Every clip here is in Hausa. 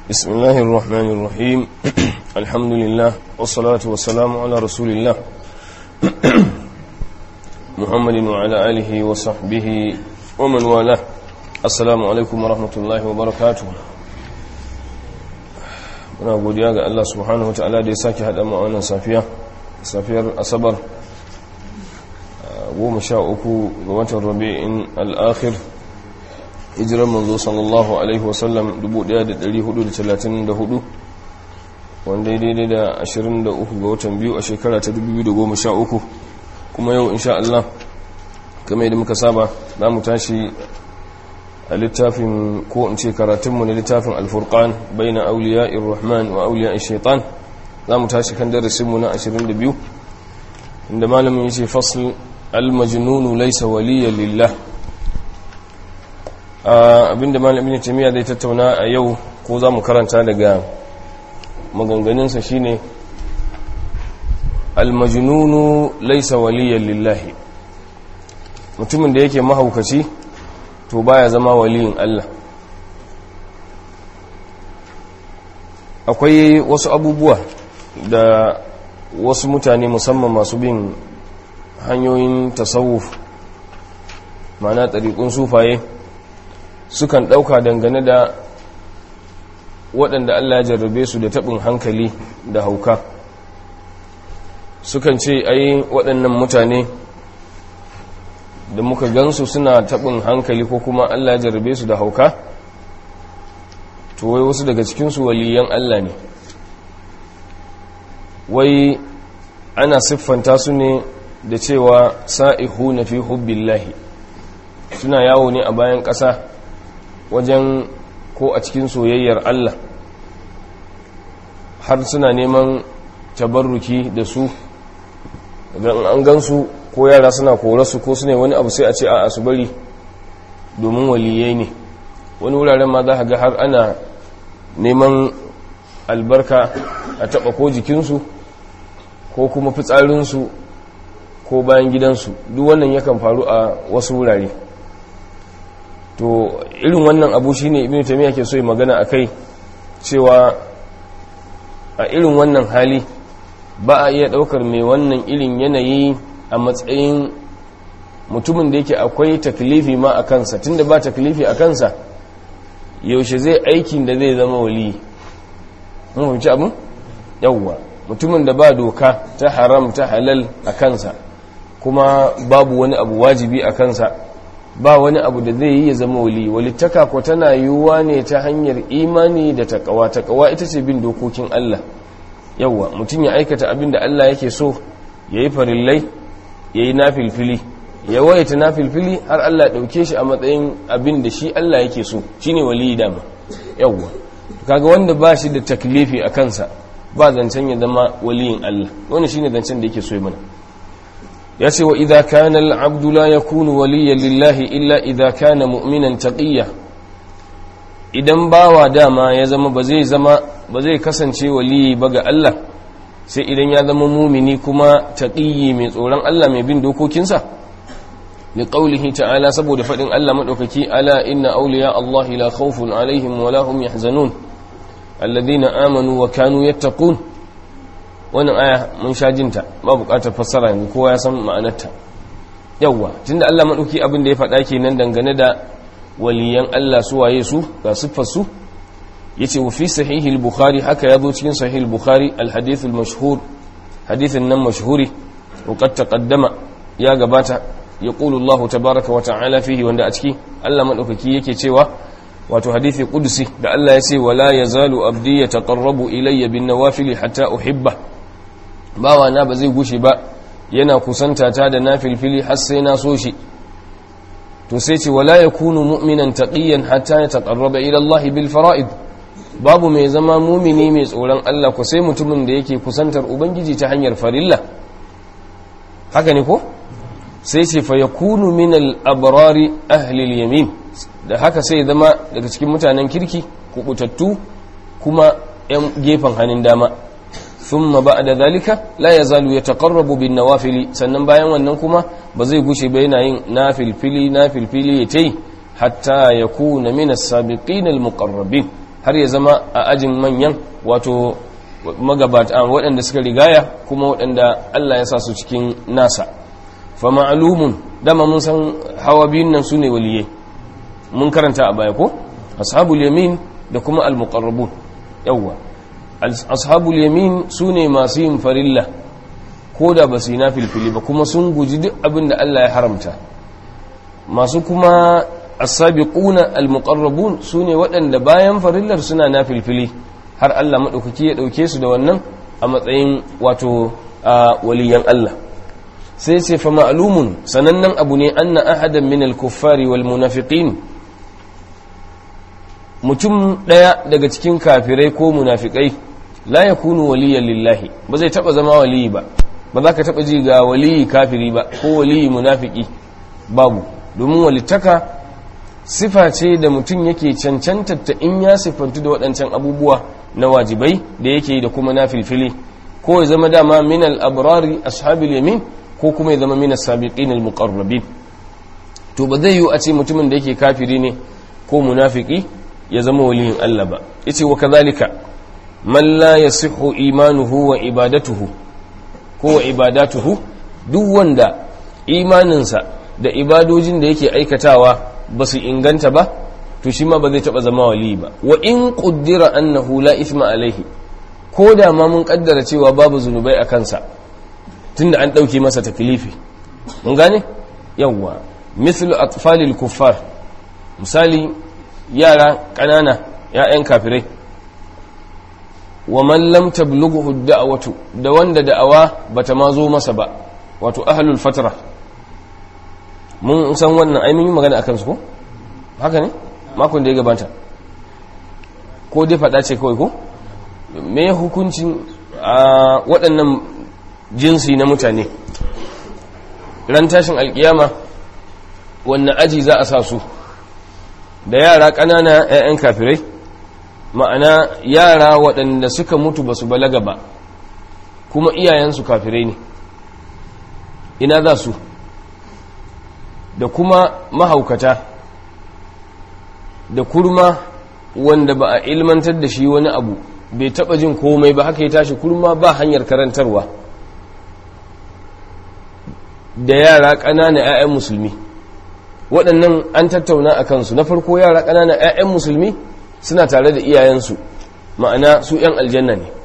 بسم الله الرحمن الرحيم الحمد لله والصلاة والسلام على رسول الله محمد وعلى آله وصحبه ومن والاه السلام عليكم ورحمة الله وبركاته muna godiya ga Allah subhanahu wataala da ya sake haɗa mu a wannan safiya safiyar asabar goma sha uku ga watan rabi'in al'akhir hijirar manzo sallallahu alaihi wasallam 1434 wanda ya daidai da 23 ga watan biyu a shekara ta 2013 kuma yau insha Allah kamar yadda muka saba za mu tashi a littafin ko in ce karatunmu na littafin alfurkan bai na auliya irrahman wa auliya shaitan za mu tashi kan darasinmu na 22 inda malamin ya ce fasl almajnunu laisa waliya lillah abinda malamin tamiya zai tattauna a yau ko za mu karanta daga maganganunsa shine almajnunu laisa waliya lillahi mutumin da yake mahaukaci to baya zama waliyin Allah akwai wasu abubuwa da wasu mutane musamman masu bin hanyoyin tasawuf mana ɗariƙun sufaye sukan ɗauka dangane da waɗanda Allah ya jarrabe su da taɓin hankali da hauka sukan ce ai waɗannan mutane da muka gansu suna taɓin hankali ko kuma Allah ya jarrabe su da hauka to wai wasu daga cikinsu waliyan Allah ne wai ana siffanta su ne da cewa sa'ihu na fi hubbillahi suna yawo ne a bayan ƙasa wajen ko a cikin soyayyar Allah har suna neman tabarruki da su an gansu ko yara suna korarsu ko su ne wani abu sai a ce a su bari domin waliyai ne wani wuraren ma za a ga har ana neman albarka a taba ko jikinsu ko kuma fitsarinsu ko bayan gidansu duk wannan yakan faru a wasu wurare to irin wannan abu shine ibn taymiya ke so yi magana akai cewa a irin wannan hali ba a iya daukar mai wannan irin yanayi a matsayin mutumin da yake akwai taklifi ma a kansa tunda ba taklifi a kansa yaushe zai aikin da zai zama wali mun fahimci abin yawwa mutumin da ba doka ta haram ta halal a kansa kuma babu wani abu wajibi a kansa ba wani abu da zai yi ya zama wali walittaka ko tana yiwuwa ne ta hanyar imani da takawa takawa ita ce bin dokokin Allah yawwa mutum ya aikata abin da Allah yake so ya yi farillai ya yi na filfili ya waita na filfili har Allah ɗauke shi a matsayin abin da shi Allah yake so shi ne wali dama yawwa kaga wanda ba shi da taklifi a kansa ba zancen ya zama waliyin Allah wani shi ne zancen da yake so mana ya ce wa idha kana al-abdu la yakunu waliyan lillahi illa idha kana mu'minan taqiyya idan bawa dama ya zama ba zai zama ba zai kasance waliyi ba ga Allah sai idan ya zama mumini kuma taqiyyi mai tsoron Allah mai bin dokokinsa li qawlihi ta'ala saboda fadin Allah madaukaki ala inna awliya Allah la khawfun alaihim wa la hum yahzanun alladhina amanu wa kanu yattaqun wannan aya mun sha jinta ba buƙatar fassara yanzu kowa ya san ma'anarta yawwa tunda Allah madauki abin da ya faɗa kenan dangane da waliyan Allah su waye su ga siffar su yace wa fi sahihi al-bukhari haka yazo cikin sahihi al-bukhari al-hadith al-mashhur hadithin nan mashhuri wa qad taqaddama ya gabata yaqulu Allah tabaaraka wa ta'ala fihi wanda a ciki Allah madaukaki yake cewa wato hadithi qudsi da Allah ya ce wala yazalu abdi yataqarrabu ilayya bin nawafil hatta uhibba bawa na ba zai gushe ba yana kusanta ta da nafilfili har sai na so shi to sai ce wala yakunu mu'minan taqiyan hatta yataqarraba ila Allah bil fara'id babu mai zama mumini mai tsoron Allah ko sai mutumin da yake kusantar ubangiji ta hanyar farilla haka ne ko sai ce fa yakunu min al abrari ahli al yamin da haka sai zama daga cikin mutanen kirki kubutattu kuma yan gefen hannun dama thumma ba'da zalika la yazalu yataqarrabu bin nawafili sannan bayan wannan kuma ba zai gushe ba yana yin nafilfili nafilfili yayi hatta yakuna min as-sabiqin al-muqarrabin har ya zama a ajin manyan wato magabata waɗanda suka rigaya kuma waɗanda Allah ya sa su cikin nasa fa ma'lumun dama mun san hawa biyun nan sune waliyai mun karanta a baya ko ashabul yamin da kuma al-muqarrabun yawwa ashabul yamin sune masu yin farilla ko da ba su yi nafilfili ba kuma sun guji duk abin da Allah ya haramta masu kuma as-sabiquna al-muqarrabun sune waɗanda bayan farillar suna nafilfili har Allah madaukaki ya dauke su da wannan a matsayin wato waliyan Allah sai ce fa ma'lumun sanannen abu ne anna ahadan min al-kuffari wal munafiqin mutum daya daga cikin kafirai ko munafikai la yakunu waliyan lillahi ba zai taba zama waliyi ba ba za ka taba ji ga waliyi kafiri ba ko waliyi munafiki babu domin walittaka sifa ce da mutum yake cancantar ta in ya siffantu da waɗancan abubuwa na wajibai da yake da kuma na filfili ko ya zama dama min al-abrari ashabil yamin ko kuma ya zama min as-sabiqin al-muqarrabin to ba zai yi a ce mutumin da yake kafiri ne ko munafiki ya zama waliyin Allah ba yace wa kadhalika man la yasihu imanuhu wa ibadatuhu ko wa ibadatuhu duk wanda imaninsa da ibadojin da yake aikatawa ba su inganta ba to shi ma ba zai taba zama wali ba wa in quddira annahu la ithma alaihi ko da ma mun kaddara cewa babu zunubai a kansa tunda an dauke masa taklifi mun gane yawwa mithlu atfalil kuffar misali yara kanana ya'yan kafirai wa man lam tablughu da'watu da wanda da'awa bata ma zo masa ba wato ahlul fatra mun san wannan ai mun yi magana akan su ko haka ne makon da ya gabata ko dai fada ce kawai ko me hukuncin a waɗannan jinsi na mutane ran tashin alkiyama wannan aji za a sa su da yara ƙanana 'ya'yan kafirai ma'ana yara waɗanda suka mutu ba su balaga ba kuma iyayensu kafirai ne ina za su da kuma mahaukata da kurma wanda ba a ilmantar da shi wani abu bai taba jin komai ba haka ya tashi kurma ba hanyar karantarwa da yara ƙanana 'ya'yan musulmi waɗannan an tattauna a kansu na farko yara ƙanana 'ya'yan musulmi suna tare da iyayensu ma'ana su 'yan aljanna ne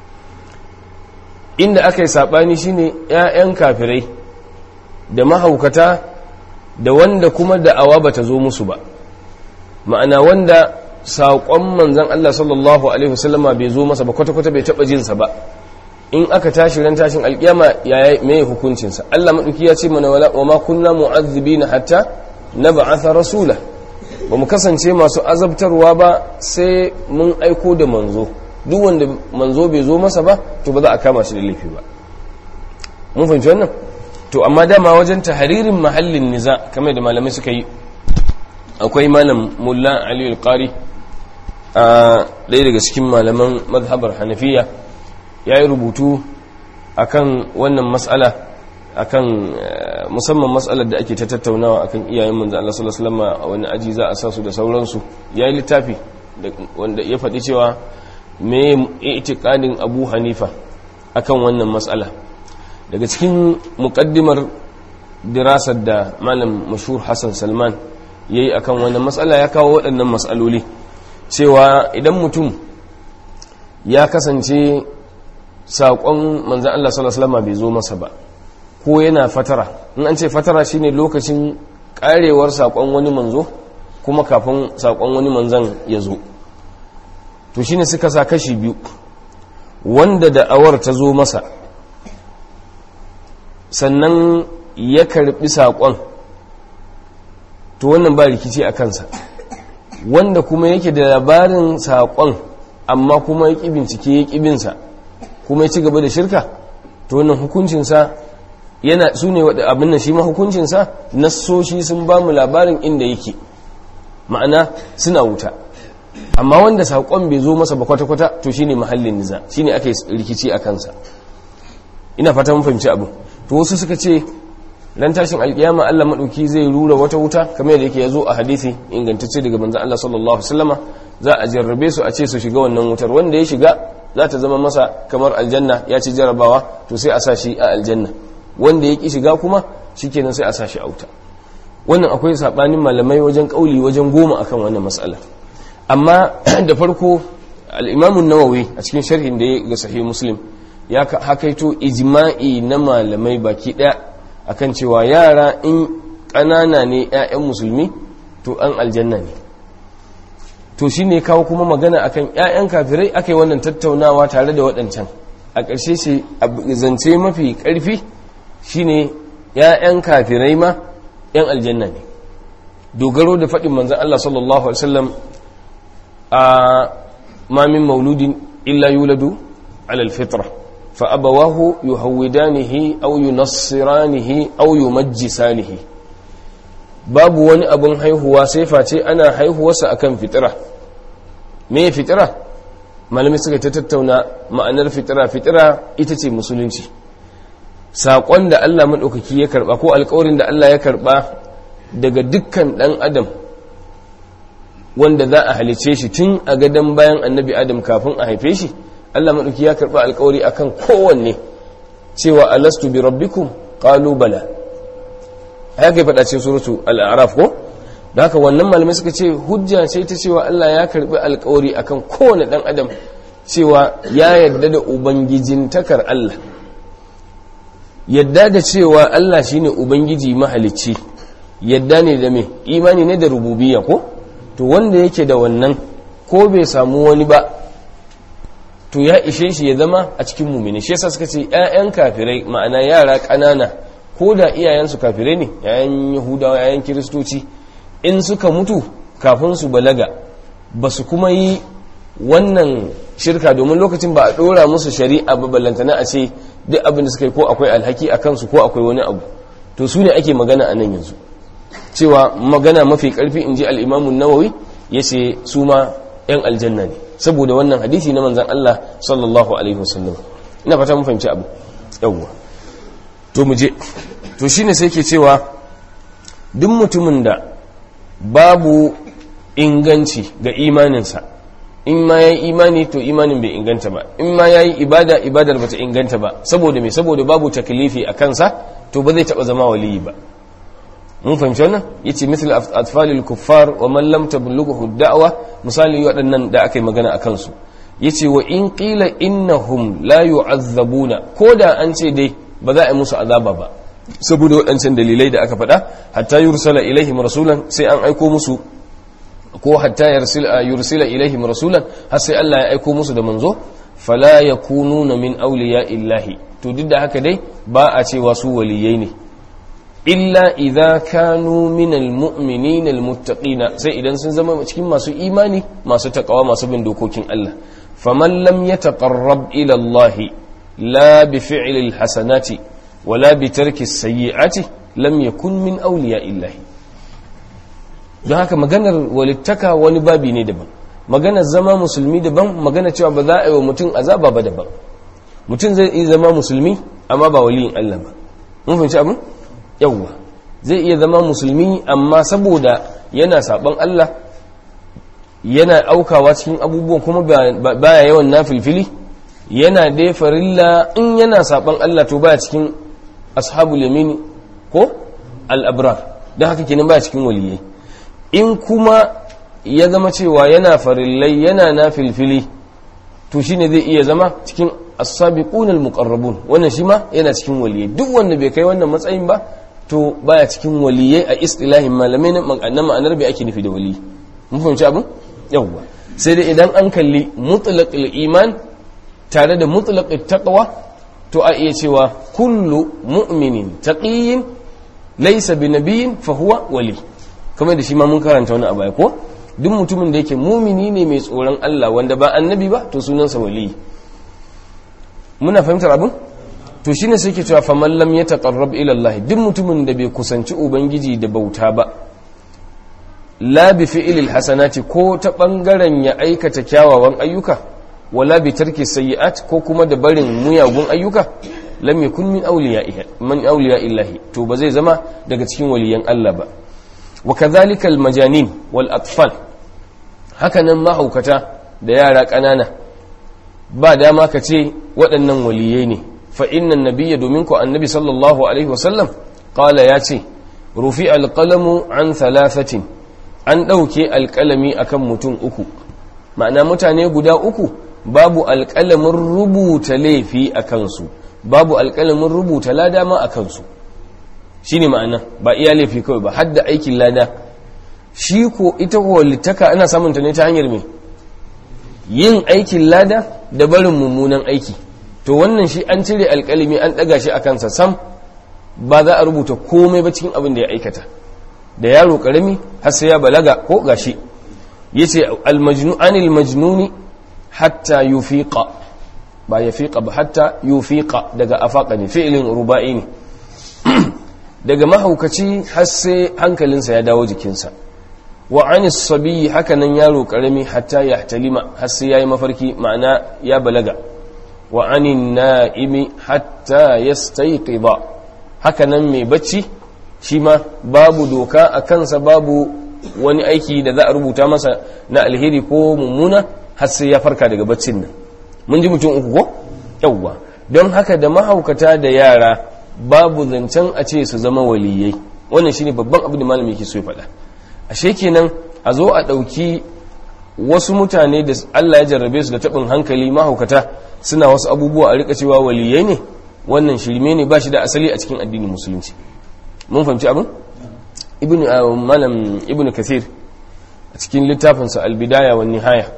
inda aka yi saɓani shine 'ya'yan kafirai da mahaukata da wanda kuma da'awa bata zo musu ba ma'ana wanda saƙon manzan Allah sallallahu alaihi wasallama bai zo masa ba kwata-kwata bai taɓa jinsa ba in aka tashi ran tashin alƙiyama yaya mai hukuncinsa Allah maɗauki ya ce mana wa ma kunna mu'azzibina hatta na ba'atha rasula ba mu kasance masu azabtarwa ba sai mun aiko da manzo duk wanda manzo bai zo masa ba to ba za a kama shi da laifi ba mun fahimci wannan to amma dama wajen tahririn mahallin niza kamar da malamai suka yi akwai malam mulla ali al-qari a ɗaya daga cikin malaman mazhabar hanafiya ya yi rubutu akan wannan matsala akan musamman matsalar da ake ta tattaunawa akan iyayen manzo Allah sallallahu alaihi wasallam a wani aji za a sa su da sauransu ya yi littafi wanda ya faɗi cewa me i'tiqadin Abu Hanifa akan wannan matsala daga cikin muqaddimar dirasar da malam mashhur Hassan Salman yayi akan wannan matsala ya kawo waɗannan matsaloli cewa idan mutum ya kasance saƙon manzan Allah sallallahu alaihi wasallam bai zo masa ba ko yana fatara in an ce fatara shine lokacin karewar saƙon wani manzo kuma kafin saƙon wani manzan ya zo to shine suka sa kashi biyu wanda da'awar ta zo masa sannan ya karbi saƙon to wannan ba rikici a kansa wanda kuma yake da labarin saƙon amma kuma ya ƙi bincike ya ƙi binsa kuma ya ci gaba da shirka to wannan hukuncinsa yana su ne abin nan shi ma hukuncinsa nassoshi sun ba mu labarin inda yake ma'ana suna wuta amma wanda saƙon bai zo masa ba kwata-kwata to shine mahallin niza shine aka yi rikici a kansa ina fata mun fahimci abu to wasu suka ce ran tashin alkiyama Allah madauki zai rura wata wuta kamar yadda yake yazo a hadisi ingantacce daga manzon Allah sallallahu alaihi wasallama za a jarrabe su a ce su shiga wannan wutar wanda ya shiga za ta zama masa kamar aljanna ya ci jarabawa to sai a sa shi a aljanna wanda ya ki shiga kuma shikenan sai a sa shi a wuta wannan akwai sabanin malamai wajen kauli wajen goma akan wannan mas'ala amma da farko al-Imam an-Nawawi a cikin sharhin da ya ga sahih Muslim ya hakaito ijma'i na malamai baki daya akan cewa yara in ƙanana ne 'ya'yan musulmi to an aljanna ne to shi ne kawo kuma magana akan 'ya'yan kafirai aka yi wannan tattaunawa tare da waɗancan a ƙarshe shi zance mafi ƙarfi shi ne 'ya'yan kafirai ma 'yan aljanna ne dogaro da faɗin manzan Allah sallallahu Alaihi wasallam a mamin mauludin illa yuladu alal fitra فأبواه يهودانه أو ينصرانه أو يمجسانه babu wani abin haihuwa sai face ana haihuwarsa akan fitira me fitira malamai suka ta tattauna ma'anar fitira fitira ita ce musulunci saƙon da Allah maɗaukaki ya karɓa ko alƙawarin da Allah ya karɓa daga dukkan ɗan adam wanda za a halice shi tun a gadon bayan annabi adam kafin a haife shi Allah maɗauki ya karɓa alkawari akan kowanne cewa alastu bi rabbikum qalu bala haka ya faɗa cikin suratu al-a'raf ko da haka wannan malamai suka ce hujja ce ta cewa Allah ya karɓi alkawari akan kowanne ɗan adam cewa ya yarda da ubangijin takar Allah yadda da cewa Allah shine ubangiji mahalicci yadda ne da me imani ne da rububiyya ko to wanda yake da wannan ko bai samu wani ba to ya ishe shi ya zama a cikin mumini shi yasa suka ce ƴaƴan kafirai ma'ana yara ƙanana ko da iyayensu kafirai ne ƴaƴan yahudawa ƴaƴan kiristoci in suka mutu kafin su balaga ba su kuma yi wannan shirka domin lokacin ba a ɗora musu shari'a ba ballantana a ce duk abin da suka yi ko akwai alhaki a kansu ko akwai wani abu to su ne ake magana a nan yanzu cewa magana mafi ƙarfi in ji al'imamun nawawi ya ce su ma 'yan aljanna ne saboda wannan hadisi na manzan Allah sallallahu alaihi wasallam ina fata mun fahimci abu yawwa to mu je to shine sai ke cewa duk mutumin da babu inganci ga imaninsa in ma yayi imani to imanin bai inganta ba in ma yayi ibada ibadar bata inganta ba saboda me saboda babu taklifi a kansa to ba zai taba zama waliyi ba mun fahimci wannan yace misal atfalil kuffar wa man lam tablughu da'wa misali waɗannan da aka yi magana a kansu yace wa in qila innahum la yu'azzabuna koda an ce dai ba za a yi musu azaba ba saboda waɗancan dalilai da aka faɗa hatta yursala ilaihim rasulan sai an aiko musu ko hatta yursila ilaihim rasulan har sai Allah ya aiko musu da manzo fala yakununa min awliya illahi to duk da haka dai ba a cewa su waliyai ne illa idza kanu min almu'minin almuttaqina sai idan sun zama cikin masu imani masu takawa masu bin dokokin Allah faman lam yataqarrab ila Allah la bi fi'li alhasanati wala bi tarki as-sayyi'ati lam yakun min awliya illahi don haka maganar walittaka wani babi ne daban maganar zama musulmi daban magana cewa ba za a yi wa mutum azaba ba daban mutum zai iya zama musulmi amma ba waliyin Allah ba mun fahimci abin yawwa zai iya zama musulmi amma saboda yana saban Allah yana aukawa cikin abubuwan kuma baya yawan nafilfili yana dai farilla in yana saban Allah to baya cikin ashabul yamin ko al-abrar don haka kenan baya cikin waliyai in kuma ya zama cewa yana farillai yana na filfili to shine zai iya zama cikin as-sabiqun al-muqarrabun wannan shi ma yana cikin waliyai duk wanda bai kai wannan matsayin ba to baya cikin waliyai a istilahin malamai na ma'anar bai ake nufi da wali mun fahimci abin yawwa sai dai idan an kalli mutlaqil iman tare da mutlaqit taqwa to a iya cewa kullu mu'minin taqiyyin laysa binabiyyin fa huwa wali kamar da shi ma mun karanta wani abu ko duk mutumin da yake mumini ne mai tsoron Allah wanda ba annabi ba to sunansa wali muna fahimtar abin to shine sai ke cewa faman lam yataqarrab ila Allah duk mutumin da bai kusanci ubangiji da bauta ba la bi fi'lil hasanati ko ta bangaren ya aikata kyawawan ayyuka wala bi tarki sayyi'at ko kuma da barin muyagun ayyuka lam yakun min awliya'ihi man awliya'illahi to ba zai zama daga cikin waliyan Allah ba wa kadhalika al-majanin wal atfal hakanan mahaukata da yara ƙanana ba dama ka ce waɗannan waliyai ne fa innan nabiyya domin ku annabi sallallahu alaihi wasallam qala ya ce rufi alqalamu an thalathatin an ɗauke alƙalami akan mutum uku ma'ana mutane guda uku babu alƙalamin rubuta laifi a kansu babu alƙalamin rubuta lada ma a kansu shi ne ma'ana ba iya laifi kawai ba hadda aikin lada shi ko ita walittaka ana samunta ne ta hanyar mai yin aikin lada da barin mummunan aiki to wannan shi an cire alƙalami an ɗaga shi a kansa sam ba za a rubuta komai ba cikin abin da ya aikata da yaro ƙarami har sai ya balaga ko gashi yace anil majnuni hatta yufiqa ba yafiqa ba hatta yufiqa daga afaqa ne fi'lin ruba'i ne daga mahaukaci har sai hankalinsa ya dawo jikinsa wa anis sabi hakanan yaro karami hatta ya talima har sai yayi mafarki ma'ana ya balaga wa anin na'imi hatta yastayqiza hakanan mai bacci shi ma babu doka a kansa babu wani aiki da za a rubuta masa na alheri ko mummuna har sai ya farka daga baccin nan mun ji mutum uku ko yawwa don haka da mahaukata da yara babu zancen a ce su zama waliyai wannan shine babban abin da malami yake so ya faɗa ashe kenan a zo a ɗauki wasu mutane da Allah ya jarrabe su da taɓin hankali mahaukata suna wasu abubuwa a rika cewa waliyai ne wannan shirme ne ba shi da asali a cikin addinin musulunci mun fahimci abin ibn malam ibn kathir a cikin littafinsa albidaya wa nihaya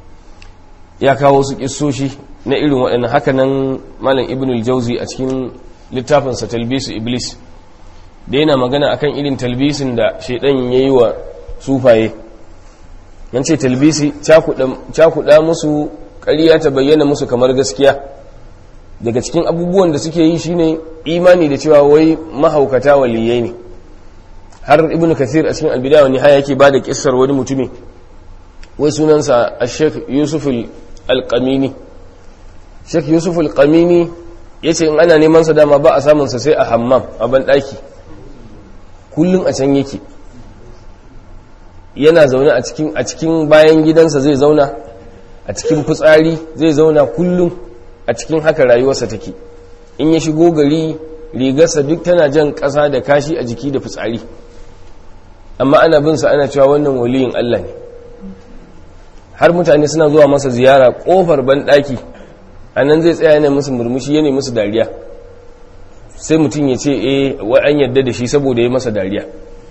ya kawo su kissoshi na irin waɗannan hakanan malam ibn al-jauzi a cikin littafinsa talbisu iblis da yana magana akan irin talbisin da shaidan ya yi wa sufaye yan ce talbisi cakuɗa musu ƙarya ta bayyana musu kamar gaskiya daga cikin abubuwan da suke yi shine imani da cewa wai mahaukata waliyai ne har ibn kathir a cikin albidaya nihaya yake ba da kissar wani mutumi wai sunansa a sheikh yusuf al-qamini sheikh yusuf al-qamini ya ce in ana neman sa dama ba a samunsa sai a hammam a banɗaki kullum a can yake yana zaune a cikin a cikin bayan gidansa zai zauna a cikin fitsari zai zauna kullum a cikin haka rayuwarsa take in ya shigo gari rigarsa duk tana jan ƙasa da kashi a jiki da fitsari amma ana bin sa ana cewa wannan waliyin Allah ne har mutane suna zuwa masa ziyara kofar banɗaki a nan zai tsaya yana musu murmushi yana musu dariya sai mutum ya ce eh wai an yadda da shi saboda ya masa dariya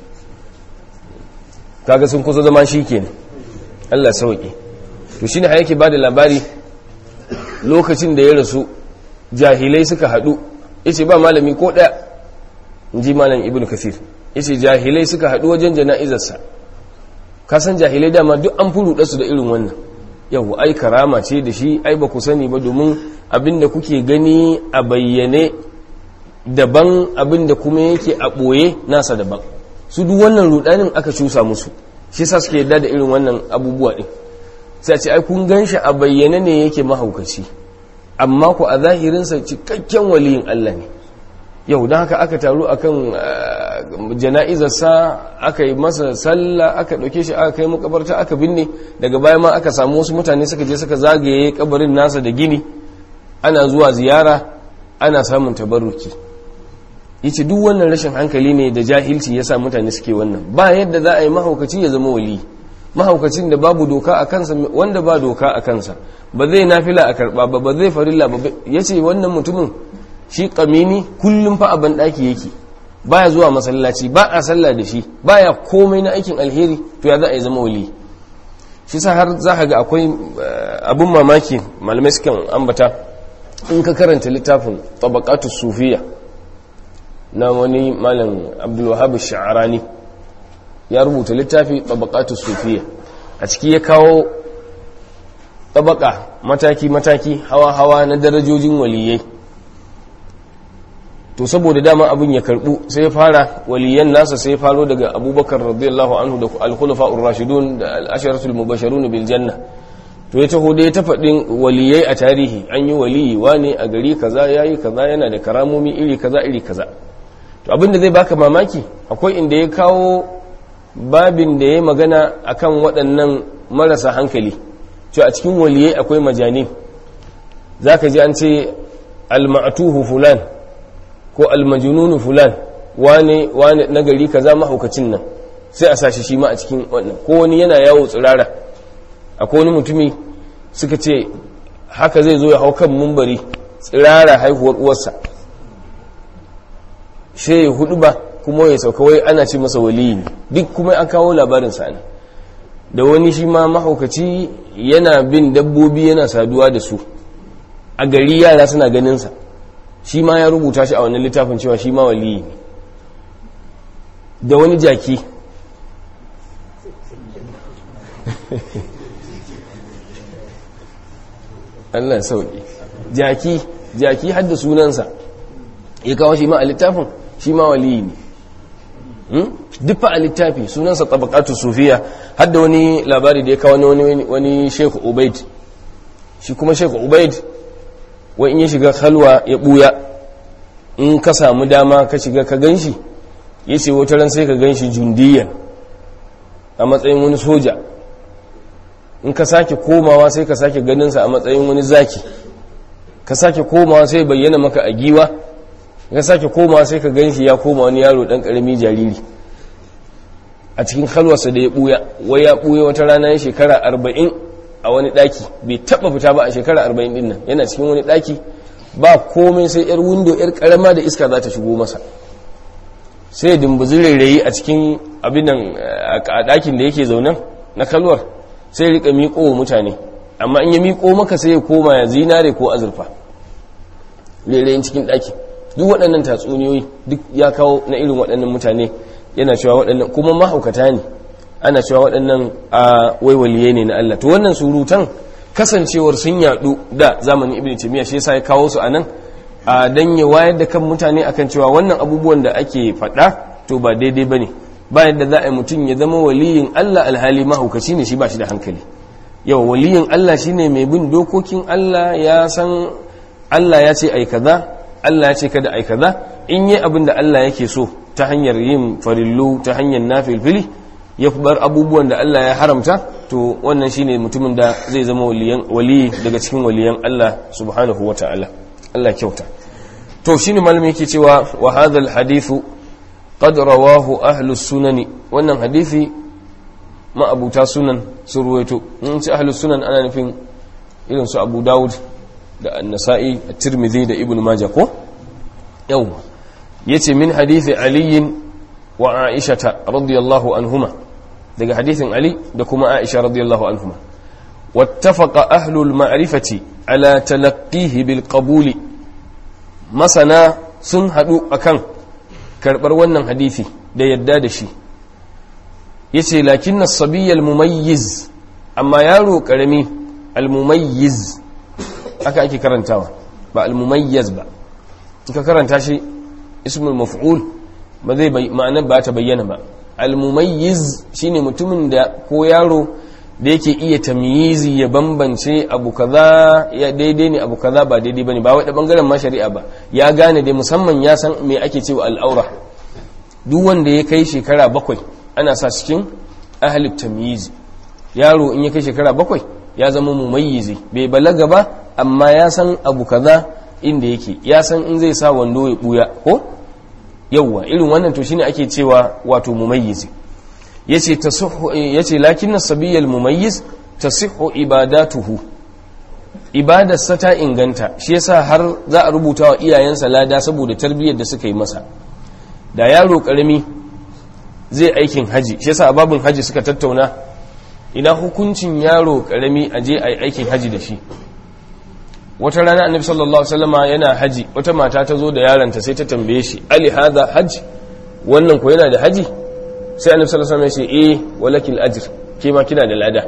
kaga sun kusa zama shi kenan Allah sauke to shine har yake bada labari lokacin da ya rasu jahilai suka hadu yace ba malami ko daya inji malam ibnu kasir yace jahilai suka hadu wajen jana'izarsa ka san jahilai dama duk an furuɗa su da irin wannan yau ai karama ce da shi ai ba ku sani ba domin abinda kuke gani a bayyane daban abinda kuma yake a ɓoye nasa daban su duk wannan rudanin aka cusa musu shi sa suke yadda da irin wannan abubuwa ɗin sai ce ai kun gan shi a bayyane ne yake mahaukaci amma ku a zahirinsa cikakken waliyin Allah ne yau don haka aka taru akan jana'izarsa aka yi masa sallah aka ɗauke shi aka kai makabarta aka binne daga baya ma aka samu wasu mutane suka je suka zagaye kabarin nasa da gini ana zuwa ziyara ana samun tabarruki yace duk wannan rashin hankali ne da jahilci yasa mutane suke wannan ba yadda za a yi mahaukaci ya zama wali mahaukacin da babu doka a kansa wanda ba doka a kansa ba zai nafila a karba ba ba zai farilla ba yace wannan mutumin shi kamini kullum fa a banɗaki yake baya zuwa masallaci ba a sallah da shi baya komai na aikin alheri to ya za a yi zama wali shi sa har za ka ga akwai abun mamaki malamai sukan ambata in ka karanta littafin tabaqatu sufiya na wani malam abdulwahab sha'arani ya rubuta littafi tabaqatu sufiya a ciki ya kawo tabaka mataki mataki hawa hawa na darajojin waliyai to saboda dama abin ya karbu sai ya fara waliyan nasa sai ya faro daga abubakar radiyallahu anhu da al-khulafa ar-rashidun da al-asharatul mubashirun bil janna to ya taho da ya tafaɗin waliyai a tarihi an yi waliyi wane a gari kaza ya yi kaza yana da karamomi iri kaza iri kaza to abinda zai baka mamaki akwai inda ya kawo babin da ya magana akan waɗannan marasa hankali to a cikin waliyai akwai majani za ka ji an ce alma'atuhu fulan ko almajununu fulan wane wane na gari kaza mahaukacin nan sai a sashi shi ma a cikin wannan ko wani yana yawo tsirara akwai wani mutumi suka ce haka zai zo ya hau kan mumbari tsirara haihuwar uwarsa sai ya hudu ba kuma ya sauka wai ana ce masa waliyi ne duk kuma an kawo labarin sani da wani shi ma mahaukaci yana bin dabbobi yana saduwa da su a gari yara suna ganinsa shi ma ya rubuta shi a wannan littafin cewa shi ma waliyi ne da wani jaki Allah sauki jaki jaki hadda sunansa ya kawo shi ma a littafin shi ma waliyi ne duk fa a littafi sunansa tabaqatu sufiya hadda wani labari da ya kawo wani wani Sheikh Ubaid shi kuma Sheikh Ubaid wa in ya shiga halwa ya buya in ka samu dama ka shiga ka ganshi yace wata ran sai ka ganshi jundiyan a matsayin wani soja in ka sake komawa sai ka sake ganinsa a matsayin wani zaki ka sake komawa sai bayyana maka a giwa ka sake komawa sai ka gan shi ya koma wani yaro dan karami jariri a cikin halwarsa da ya buya wai ya buya wata rana ya shekara arba'in a wani daki bai taba fita ba a shekara arba'in din nan yana cikin wani daki ba komai sai yar windo yar karama da iska za ta shigo masa sai ya dumbuzi rairayi a cikin abin nan a dakin da yake zaunan na kalwar sai rika miƙo wa mutane amma in ya miƙo maka sai ya koma ya zinare ko azurfa rairayin cikin daki duk waɗannan tatsuniyoyi duk ya kawo na irin waɗannan mutane yana cewa waɗannan kuma mahaukata ne ana cewa waɗannan a waiwaliye ne na Allah to wannan surutan kasancewar sun yaɗu da zamanin ibn taymiya shi yasa ya kawo su anan a dan ya wayar da kan mutane akan cewa wannan abubuwan da ake faɗa to ba daidai bane ba yadda za a yi mutum ya zama waliyin Allah alhali mahaukaci ne shi ba shi da hankali yau waliyin Allah shine mai bin dokokin Allah ya san Allah ya ce ai kaza Allah ya ce kada ai kaza in yi abin da Allah yake so ta hanyar yin farillu ta hanyar nafilfili ya bar abubuwan da Allah ya haramta to wannan shine mutumin da zai zama waliyan wali daga cikin waliyan Allah subhanahu wata'ala Allah kyauta to shine malami yake cewa wa hadha alhadithu qad rawahu ahlus sunani wannan hadisi ma abuta sunan sun ruwaito in ci ahlus sunan ana nufin irin su Abu Dawud da An-Nasa'i At-Tirmidhi da Ibn Majah ko yau yace min hadisi Ali wa Aisha radiyallahu anhuma daga hadisin Ali da kuma Aisha radiyallahu anhuma wattafaqa ahlul ma'rifati ala talaqqihi bil qabuli masana sun hadu akan karbar wannan hadisi da yadda da shi yace lakin as-sabiy al-mumayyiz amma yaro karami al-mumayyiz aka ake karantawa ba al-mumayyiz ba ka karanta shi ismul maf'ul ba zai ma'ana ba ta bayyana ba al-mumayyiz shine mutumin da ko yaro da yake iya tamyizi ya bambance abu kaza ya daidai ne abu kaza ba daidai bane ba wai da bangaren ma shari'a ba ya gane dai musamman ya san me ake cewa al'aura duk wanda ya kai shekara bakwai ana sa cikin ahli tamyizi yaro in ya kai shekara bakwai ya zama mumayyizi bai balaga ba amma ya san abu kaza inda yake ya san in zai sa wando ya buya ko yawwa irin wannan to shine ake cewa wato mumayyizi yace tasihhu yace lakinna sabiyal mumayyiz tasihhu ibadatuhu ibadarsa ta inganta shi yasa har za a rubuta wa iyayensa lada saboda tarbiyyar da suka yi masa da yaro karami zai aikin haji shi yasa a babin haji suka tattauna ina hukuncin yaro karami a je a yi aikin haji da shi wata rana annabi sallallahu alaihi wasallama yana haji wata mata ta zo da yaranta sai ta tambaye shi ali hadha hajj wannan ko yana da haji sai annabi sallallahu alaihi wasallam ya ce eh walakil ajr ke ma kina da lada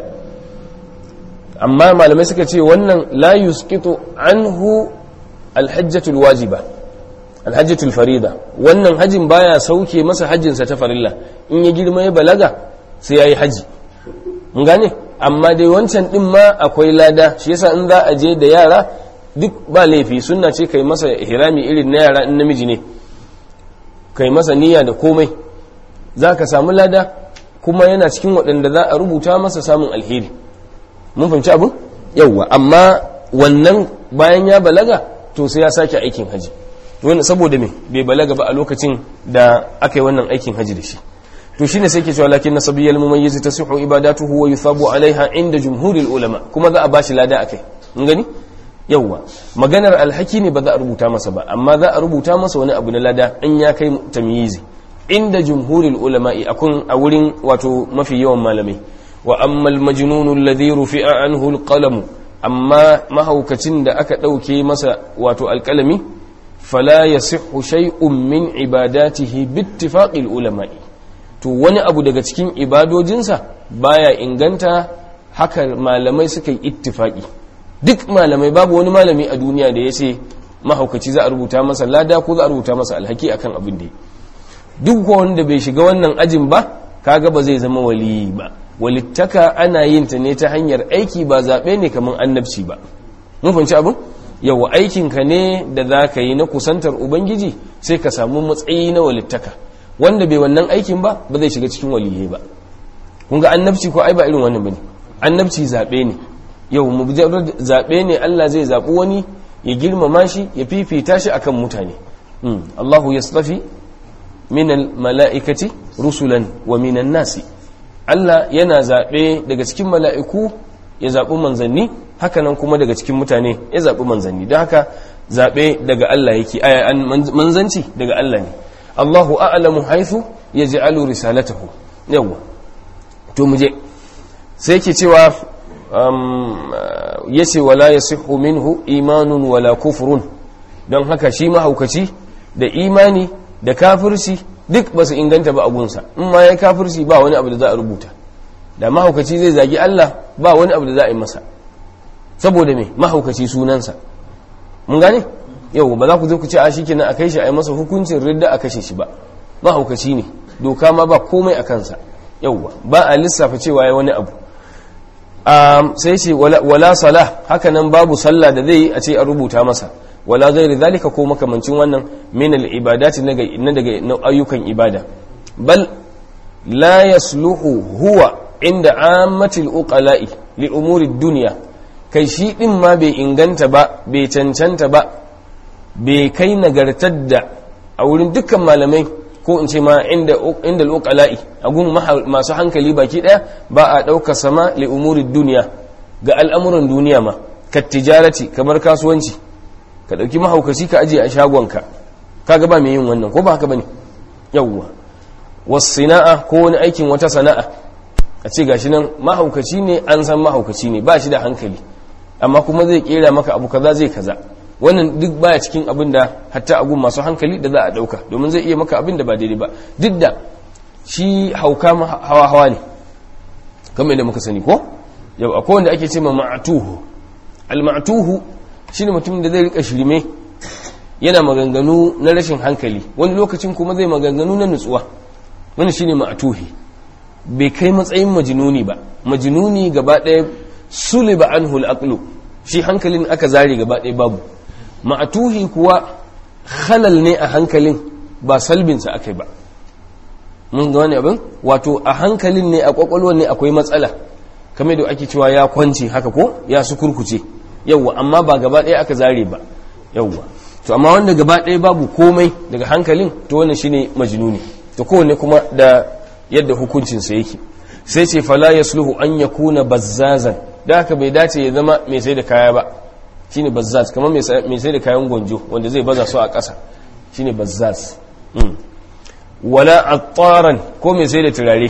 amma malamai suka ce wannan la yusqitu anhu alhajjatul wajiba alhajjatul farida wannan hajin baya sauke masa hajjinsa ta farilla in ya girma ya balaga sai yayi haji mun gane amma dai wancan din ma akwai lada shi yasa in za a je da yara duk ba laifi sunna ce kai masa hirami irin na yara in namiji ne kai masa niyya da komai za ka samu lada kuma yana cikin waɗanda za a rubuta masa samun alheri mun fahimci abin yauwa amma wannan bayan ya balaga to sai ya sake aikin haji wani saboda me bai balaga ba a lokacin da aka yi wannan aikin haji da shi to shine sai ke cewa lakin nasabiyyal mumayyiz tasihu ibadatuhu wa yuthabu alaiha inda jumhuril ulama kuma za a bashi lada akai mun gani yauwa maganar alhaki ne ba za a rubuta masa ba amma za a rubuta masa wani abu na lada in ya kai tamyizi inda jumhuril ulama'i akun a wurin wato mafi yawan malamai wa amma almajnun alladhi rufi'a anhu alqalam amma mahaukacin da aka dauke masa wato alqalami fala yasihhu shay'un min ibadatihi bittifaqil ulama'i to wani abu daga cikin ibadojinsa baya inganta haka malamai suka yi ittifaqi duk malamai babu wani malami a duniya da ya ce mahaukaci za a rubuta masa lada ko za a rubuta masa alhaki akan abin da duk wanda bai shiga wannan ajin ba kaga ba zai zama waliyi ba walittaka ana yin ta ne ta hanyar aiki ba zaɓe ne kamar annabci ba mun fahimci abin yawa aikinka ne da za ka yi na kusantar ubangiji sai ka samu matsayi na walittaka wanda bai wannan aikin ba ba zai shiga cikin waliyai ba kun ga annabci ko ai ba irin wannan bane annabci zaɓe ne yau mujarrad zaɓe ne Allah zai zaɓi wani ya girmama shi ya fifita shi akan mutane Allahu yastafi minal mala'ikati rusulan wa minan nasi Allah yana zaɓe daga cikin mala'iku ya zaɓi manzanni hakanan kuma daga cikin mutane ya zaɓi manzanni don haka zaɓe daga Allah yake manzanci daga Allah ne Allahu a'lamu haithu ya ji'alu risalatahu yawwa to mu je sai ke cewa ya ce wala ya sihu minhu imanun wala kufurun don haka shi mahaukaci da imani da kafirci duk ba su inganta ba a gunsa in ma ya kafirci ba wani abu da za a rubuta da mahaukaci zai zagi Allah ba wani abu da za a yi masa saboda me mahaukaci sunansa mun gane yau ba za ku zo ku ce a shikenan a kai shi a yi masa hukuncin ridda a kashe shi ba mahaukaci ne doka ma ba komai a kansa yauwa ba a lissafa cewa ya wani abu sai ce wala sala haka nan babu sallah da zai a ce a rubuta masa wala gairi zalika ko makamancin wannan min al-ibadati na daga ayyukan ibada bal la yasluhu huwa inda ammatil uqala'i li umuri dunya kai shi din ma bai inganta ba bai cancanta ba bai kai nagartar da a wurin dukkan malamai ko in ce ma inda inda al-uqala'i a gun masu hankali baki daya ba a dauka sama li umuri dunya ga al'amuran duniya ma kat tijarati kamar kasuwanci ka ɗauki mahaukaci ka ajiye a shagonka kaga ba mai yin wannan ko ba haka bane yawwa wasu sana'a ko wani aikin wata sana'a a ce gashi nan mahaukaci ne an san mahaukaci ne ba shi da hankali amma kuma zai kera maka abu kaza zai kaza wannan duk baya cikin abin da hatta agun masu hankali da za a ɗauka domin zai iya maka abin da ba daidai ba duk da shi hauka hawa hawa ne kamar yadda muka sani ko yau akwai wanda ake ce ma ma'atuhu al-ma'tuhu shine mutum da zai rika shirme yana maganganu na rashin hankali wani lokacin kuma zai maganganu na nutsuwa wani shine ma'tuhi bai kai matsayin majnuni ba majnuni gaba ɗaya suliba anhu al shi hankalin aka zare gaba ɗaya babu ma'tuhi kuwa halal ne a hankalin ba salbinsa akai ba mun ga wani abin wato a hankalin ne a kwakwalwar ne akwai matsala kamar da ake cewa ya kwance haka ko ya su kurkuce yawwa amma ba gaba ɗaya aka zare ba yawwa to amma wanda gaba ɗaya babu komai daga hankalin to wannan shine majnuni to kowanne kuma da yadda hukuncinsa yake sai ce fala yasluhu an yakuna bazzazan da haka bai dace ya zama mai sai da kaya ba shine bazzaz kamar mai sai da kayan gwanjo wanda zai baza su a ƙasa shine bazzaz wala attaran ko mai sai da turare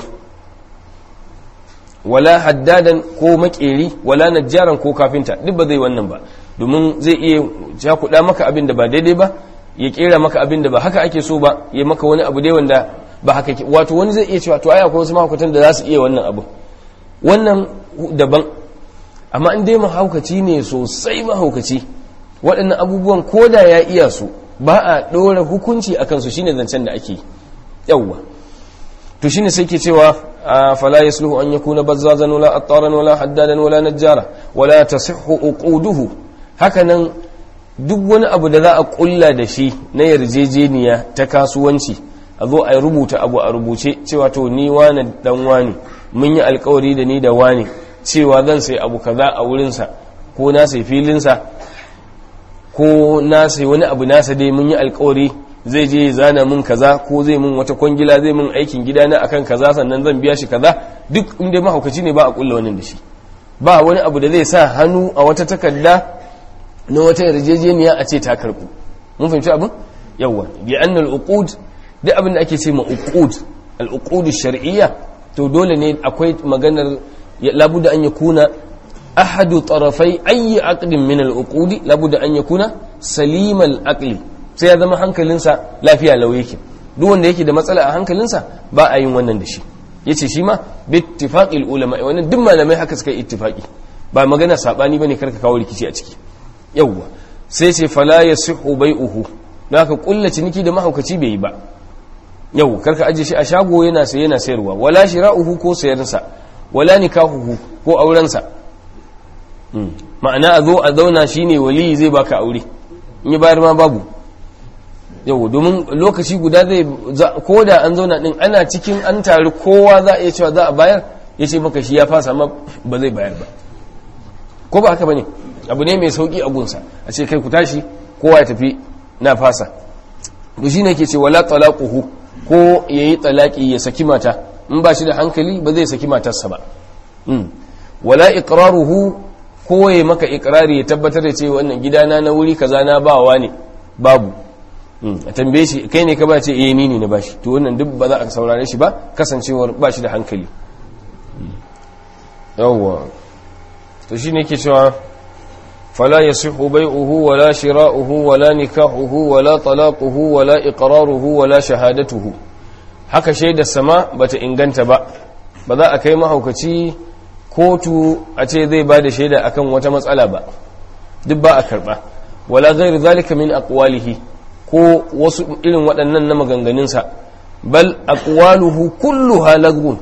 wala haddadan ko makeri wala najjaran ko kafinta duk ba zai wannan ba domin zai iya cakuɗa maka abin da ba daidai ba ya kera maka abin da ba haka ake so ba ya maka wani abu dai wanda ba haka ke wato wani zai iya cewa to ai akwai wasu mahaukatan da za su iya wannan abu wannan daban amma in dai mahaukaci ne sosai mahaukaci waɗannan abubuwan ko da ya iya su ba a ɗora hukunci a kansu shine zancen da ake yawwa to shine sai ke cewa فلا يصلح أن يكون بزازا ولا أطارا ولا حدادا ولا نجارا ولا تصح أقوده هكذا duk wani abu da za a kulla da shi na yarjejeniya ta kasuwanci a zo a rubuta abu a rubuce cewa to ni wane dan wani mun yi alkawari da ni da wani cewa zan sai abu kaza a wurinsa ko na sai filinsa ko na sai wani abu nasa dai mun yi alkawari zai je zana mun kaza ko zai mun wata kwangila zai mun aikin gida na akan kaza sannan zan biya shi kaza duk inda mahaukaci ne ba a kulla wannan da shi ba wani abu da zai sa hannu a wata takarda na wata yarjejeniya a ce ta karbu mun fahimci abin yawa bi anna al-uqud duk abin da ake ce ma uqud al-uqud shar'iyya to dole ne akwai maganar labuda an yakuna ahadu tarafai ayi aqdin min al-uqud labuda an yakuna salim al-aqli sai ya zama hankalinsa lafiya lau yake duk wanda yake da matsala a hankalinsa ba a yin wannan da shi yace shi ma bi ittifaqil ulama wannan duk malamai haka suka yi ittifaqi ba magana sabani bane karka kawo rikici a ciki yawwa sai ce fala yasihu bai'uhu don haka kulla ciniki da mahaukaci bai yi ba yau karka aje shi a shago yana sai yana sayarwa wala shira'uhu ko sayarsa wala nikahuhu ko aurensa ma'ana a zo a zauna shine wali zai baka aure in yi bayar ma babu yau domin lokaci guda zai ko da an zauna din ana cikin an taru kowa za a iya cewa za a bayar ya ce maka shi ya fasa ma ba zai bayar ba ko ba haka ba ne abu ne mai sauki a gunsa a ce kai ku tashi kowa ya tafi na fasa to shine ke ce wala talaquhu ko yayi talaki ya saki mata in ba shi da hankali ba zai saki matarsa ba wala iqraruhu ko ya maka iqrari ya tabbatar da cewa wannan gidana na wuri kaza na bawa ne babu a tambaye shi kai ne ka ba ce eh ni ne na bashi to wannan duk ba za a saurare shi ba kasancewar ba shi da hankali yawwa to shine yake cewa فلا يصح بيعه ولا شراؤه ولا نكاحه ولا طلاقه ولا إقراره ولا شهادته haka shaidar sama bata inganta ba ba za a kai mahaukaci kotu a ce zai ba da shaida akan wata matsala ba duk ba a karba wala ghairu zalika min aqwalihi ko wasu irin waɗannan na maganganunsa bal aqwaluhu kulluha lagwun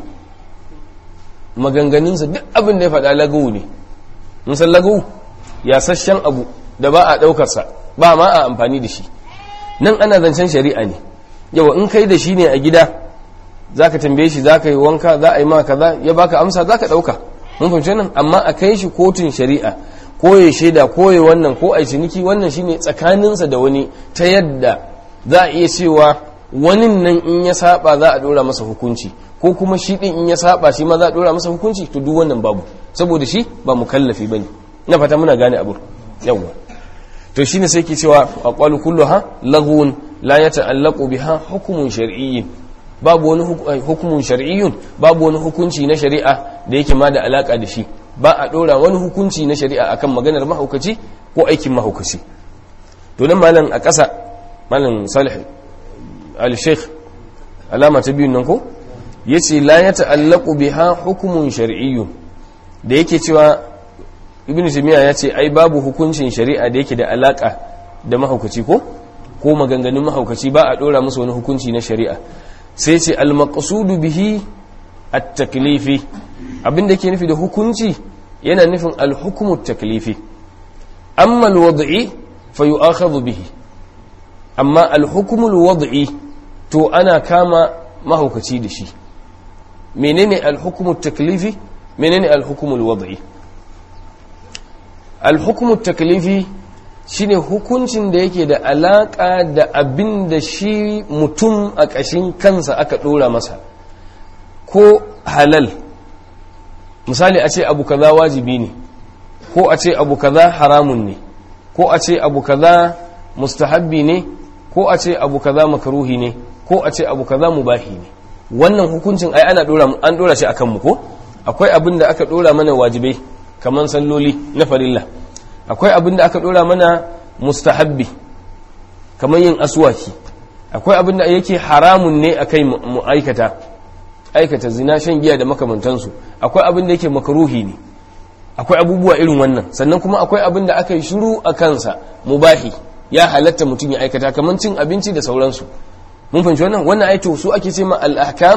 maganganunsa duk abin da ya faɗa lagawu ne mun san lagawu yasasshen abu da ba a ɗaukarsa ba ma a amfani da shi nan ana zancen shari'a ne yawa in kai da shi ne a gida za ka tambaye shi za ka yi wanka za a yi ma kaza ya baka amsa za ka ɗauka mun fahimci nan amma a kai shi kotun shari'a ko ya shaida ko ya wannan ko a yi ciniki wannan shine tsakaninsa da wani ta yadda za a iya cewa wani nan in ya saba za a ɗora masa hukunci ko kuma shi ɗin in ya saba shi ma za a ɗora masa hukunci to duk wannan babu saboda shi ba mukallafi bane na fata muna gane abu yawwa to shine sai ke cewa aqwalu kulluha laghun la yata'allaqu biha hukmun shar'iyyin babu wani hukumun shar'iyyun babu wani hukunci na shari'a da yake ma da alaka da shi ba a dora wani hukunci na shari'a akan maganar mahaukaci ko aikin mahaukaci to nan malam a ƙasa malam salih al-sheikh alama ta biyun nan ko yace la yata'allaqu biha hukmun shar'iyyun da yake cewa ibn jami'a ya ce ai babu hukuncin shari'a da yake da alaka da mahaukaci ko ko maganganun mahaukaci ba a dora musu wani hukunci na shari'a sai ce al-maqsudu bihi at-taklifi abin da ke nufi da hukunci yana nufin al-hukmu at-taklifi amma al-wad'i fa yu'akhadhu bihi amma al-hukmu al-wad'i to ana kama mahaukaci da shi menene al-hukmu at-taklifi menene al-hukmu al-wad'i alhukumu taklifi shine hukuncin da yake da alaka da abin da shi mutum a ƙashin kansa aka ɗora masa ko halal misali a ce abu kaza wajibi ne ko a ce abu kaza haramun ne ko a ce abu kaza mustahabbi ne ko a ce abu kaza makaruhi ne ko a ce abu kaza mubahi ne wannan hukuncin ai ana dora an dora shi akan mu ko akwai abin da aka dora mana wajibai kamar salloli na farilla akwai abin da aka dora mana mustahabbi kamar yin aswaki akwai abin da yake haramun ne a kai mu aikata aikata zina shan giya da makamantansu akwai abin da yake makaruhi ne akwai abubuwa irin wannan sannan kuma akwai abin da aka yi shiru a kansa mubahi ya halatta mutum ya aikata kamar cin abinci da sauransu mun fahimci wannan wannan aito su ake ce ma al-ahkam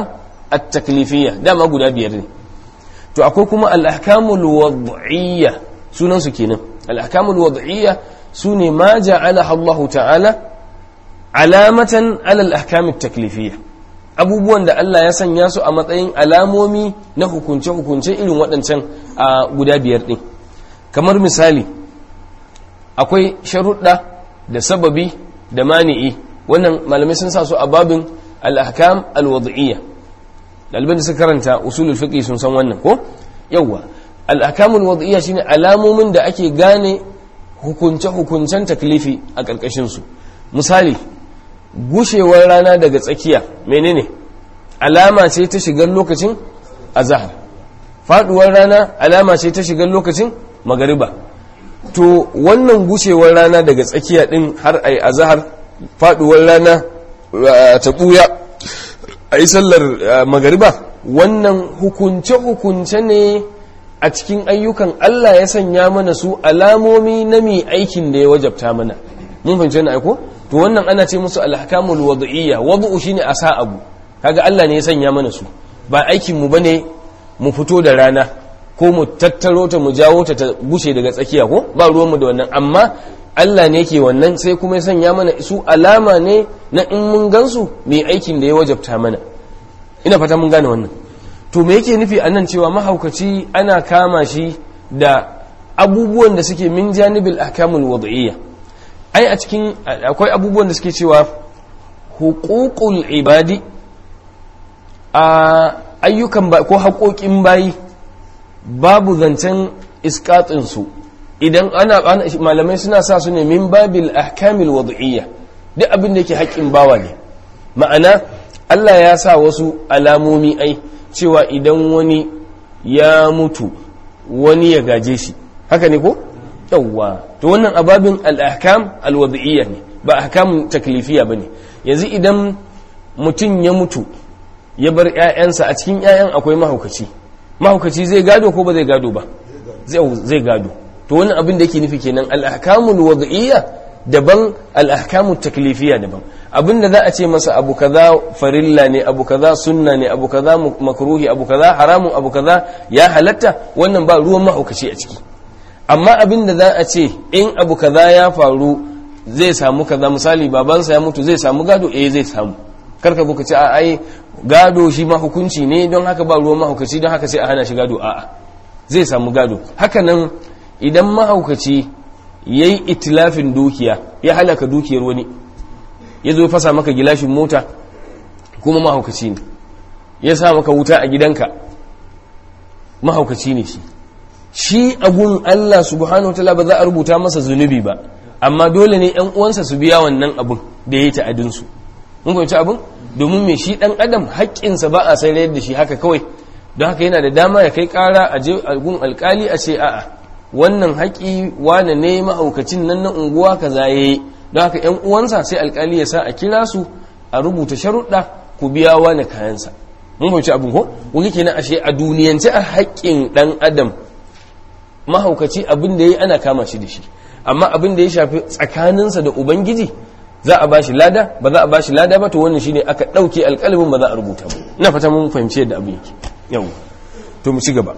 at-taklifiyya dama guda biyar ne to akwai kuma al-ahkamul wad'iyya sunan su kenan al-ahkamul wad'iyya sune ma ja'alaha Allah ta'ala alamatan ala al-ahkam at-taklifiyya abubuwan da Allah ya sanya su a matsayin alamomi na hukunce-hukunce irin waɗancan a guda biyar ɗin kamar misali akwai sharuɗa da sababi da mani'i wannan malamai sun sa su a babin al-ahkam al-wad'iyya ɗaliban da suka karanta usulul fiqh sun san wannan ko yawwa al-ahkam al-wad'iyya shine alamomin da ake gane hukunce-hukuncen taklifi a ƙarƙashin su misali gushewar rana daga tsakiya menene alama ce ta shigar lokacin azhar faduwar rana alama ce ta shigar lokacin magariba to wannan gushewar rana daga tsakiya din har ai azhar faduwar rana ta buya ai sallar magariba wannan hukunce hukunce ne a cikin ayyukan Allah ya sanya mana su alamomi na mai aikin da ya wajabta mana mun fahimci na aiko to wannan ana ce musu alhakamul wad'iyya wad'u shine a sa abu kaga Allah ne ya sanya mana su ba aikin mu bane mu fito da rana ko mu tattaro ta mu jawo ta ta bushe daga tsakiya ko ba ruwan mu da wannan amma Allah ne yake wannan sai kuma ya sanya mana su alama ne na in mun gansu mai aikin da ya wajabta mana ina fata mun gane wannan to me yake nufi anan cewa mahaukaci ana kama shi da abubuwan da suke min janibil ahkamul wad'iyya ai a cikin akwai abubuwan da suke cewa hukukul ibadi a ayyukan ko haƙoƙin bayi babu zancen iskatinsu idan ana malamai suna sa su ne min babil ahkamil wad'iyya duk abin da yake haƙƙin bawa ne ma'ana Allah ya sa wasu alamomi ai cewa idan wani ya mutu wani ya gaje shi haka ne ko yawwa to wannan ababin al-ahkam al-wad'iyya ne ba ahkam taklifiya bane yanzu idan mutum ya mutu ya bar ƴaƴansa a cikin ƴaƴan akwai mahaukaci mahaukaci zai gado ko ba zai gado ba zai gado to wannan abin da yake nufi kenan al-ahkamul wad'iyya daban al-ahkamut taklifiya daban abin da za a ce masa abu kaza farilla ne abu kaza sunna ne abu kaza makruhi abu kaza haramun abu kaza ya halatta wannan ba ruwan mahaukaci a ciki amma abin da za a ce in abu kaza ya faru zai samu kaza misali babansa ya mutu zai samu gado eh zai samu karka buka ce a ai gado shi ma hukunci ne don haka ba ruwan mahaukaci don haka sai a hana shi gado a'a zai samu gado haka nan idan mahaukaci ya yi itilafin dukiya ya halaka dukiyar wani ya zo fasa maka gilashin mota kuma mahaukaci ne ya sa maka wuta a gidanka mahaukaci ne shi shi agun Allah subhanahu wa ba za a rubuta masa zunubi ba amma dole ne yan uwansa su biya wannan abun da ya yi ta'adinsu mun fahimci abun domin mai shi dan adam haƙƙinsa ba a sayar da shi haka kawai don haka yana da dama ya kai ƙara a je gun alƙali a ce a'a wannan haƙi wane ne mahaukacin nan na unguwa kaza yayi don haka yan uwansa sai alƙali ya sa a kira su a rubuta sharuɗa ku biya wane kayansa mun fahimci abin ko wani kenan ashe a duniyance a haƙƙin ɗan adam mahaukaci abin da yayi ana kama shi da shi amma abin da ya shafi tsakaninsa da ubangiji za a bashi lada ba za a bashi lada ba to wannan shine aka ɗauke alƙalamin ba za a rubuta ba ina fata mun fahimci yadda abin yake yau to mu ci gaba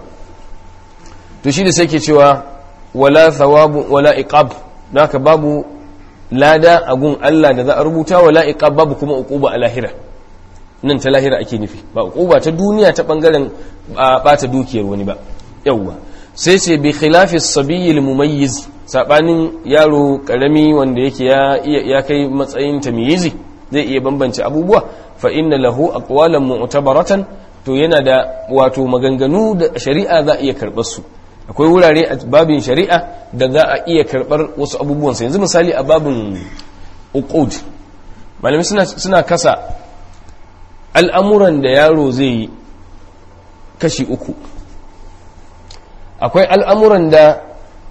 to shi da sai ke cewa wala thawabu wala iqab don haka babu lada a gun Allah da za a rubuta wala iqab babu kuma uquba a lahira nan ta lahira ake nufi ba uquba ta duniya ta bangaren bata dukiyar wani ba yawwa sai ce bi khilafi sabiyil mumayyiz sabanin yaro karami wanda yake ya ya kai matsayin tamyizi zai iya bambance abubuwa fa inna lahu aqwalan mu'tabaratan to yana da wato maganganu da shari'a za a iya karɓar su akwai wurare a babin shari'a da za a iya karɓar wasu abubuwan sa yanzu misali a babin uqud malami suna suna kasa al'amuran da yaro zai yi kashi uku akwai al'amuran da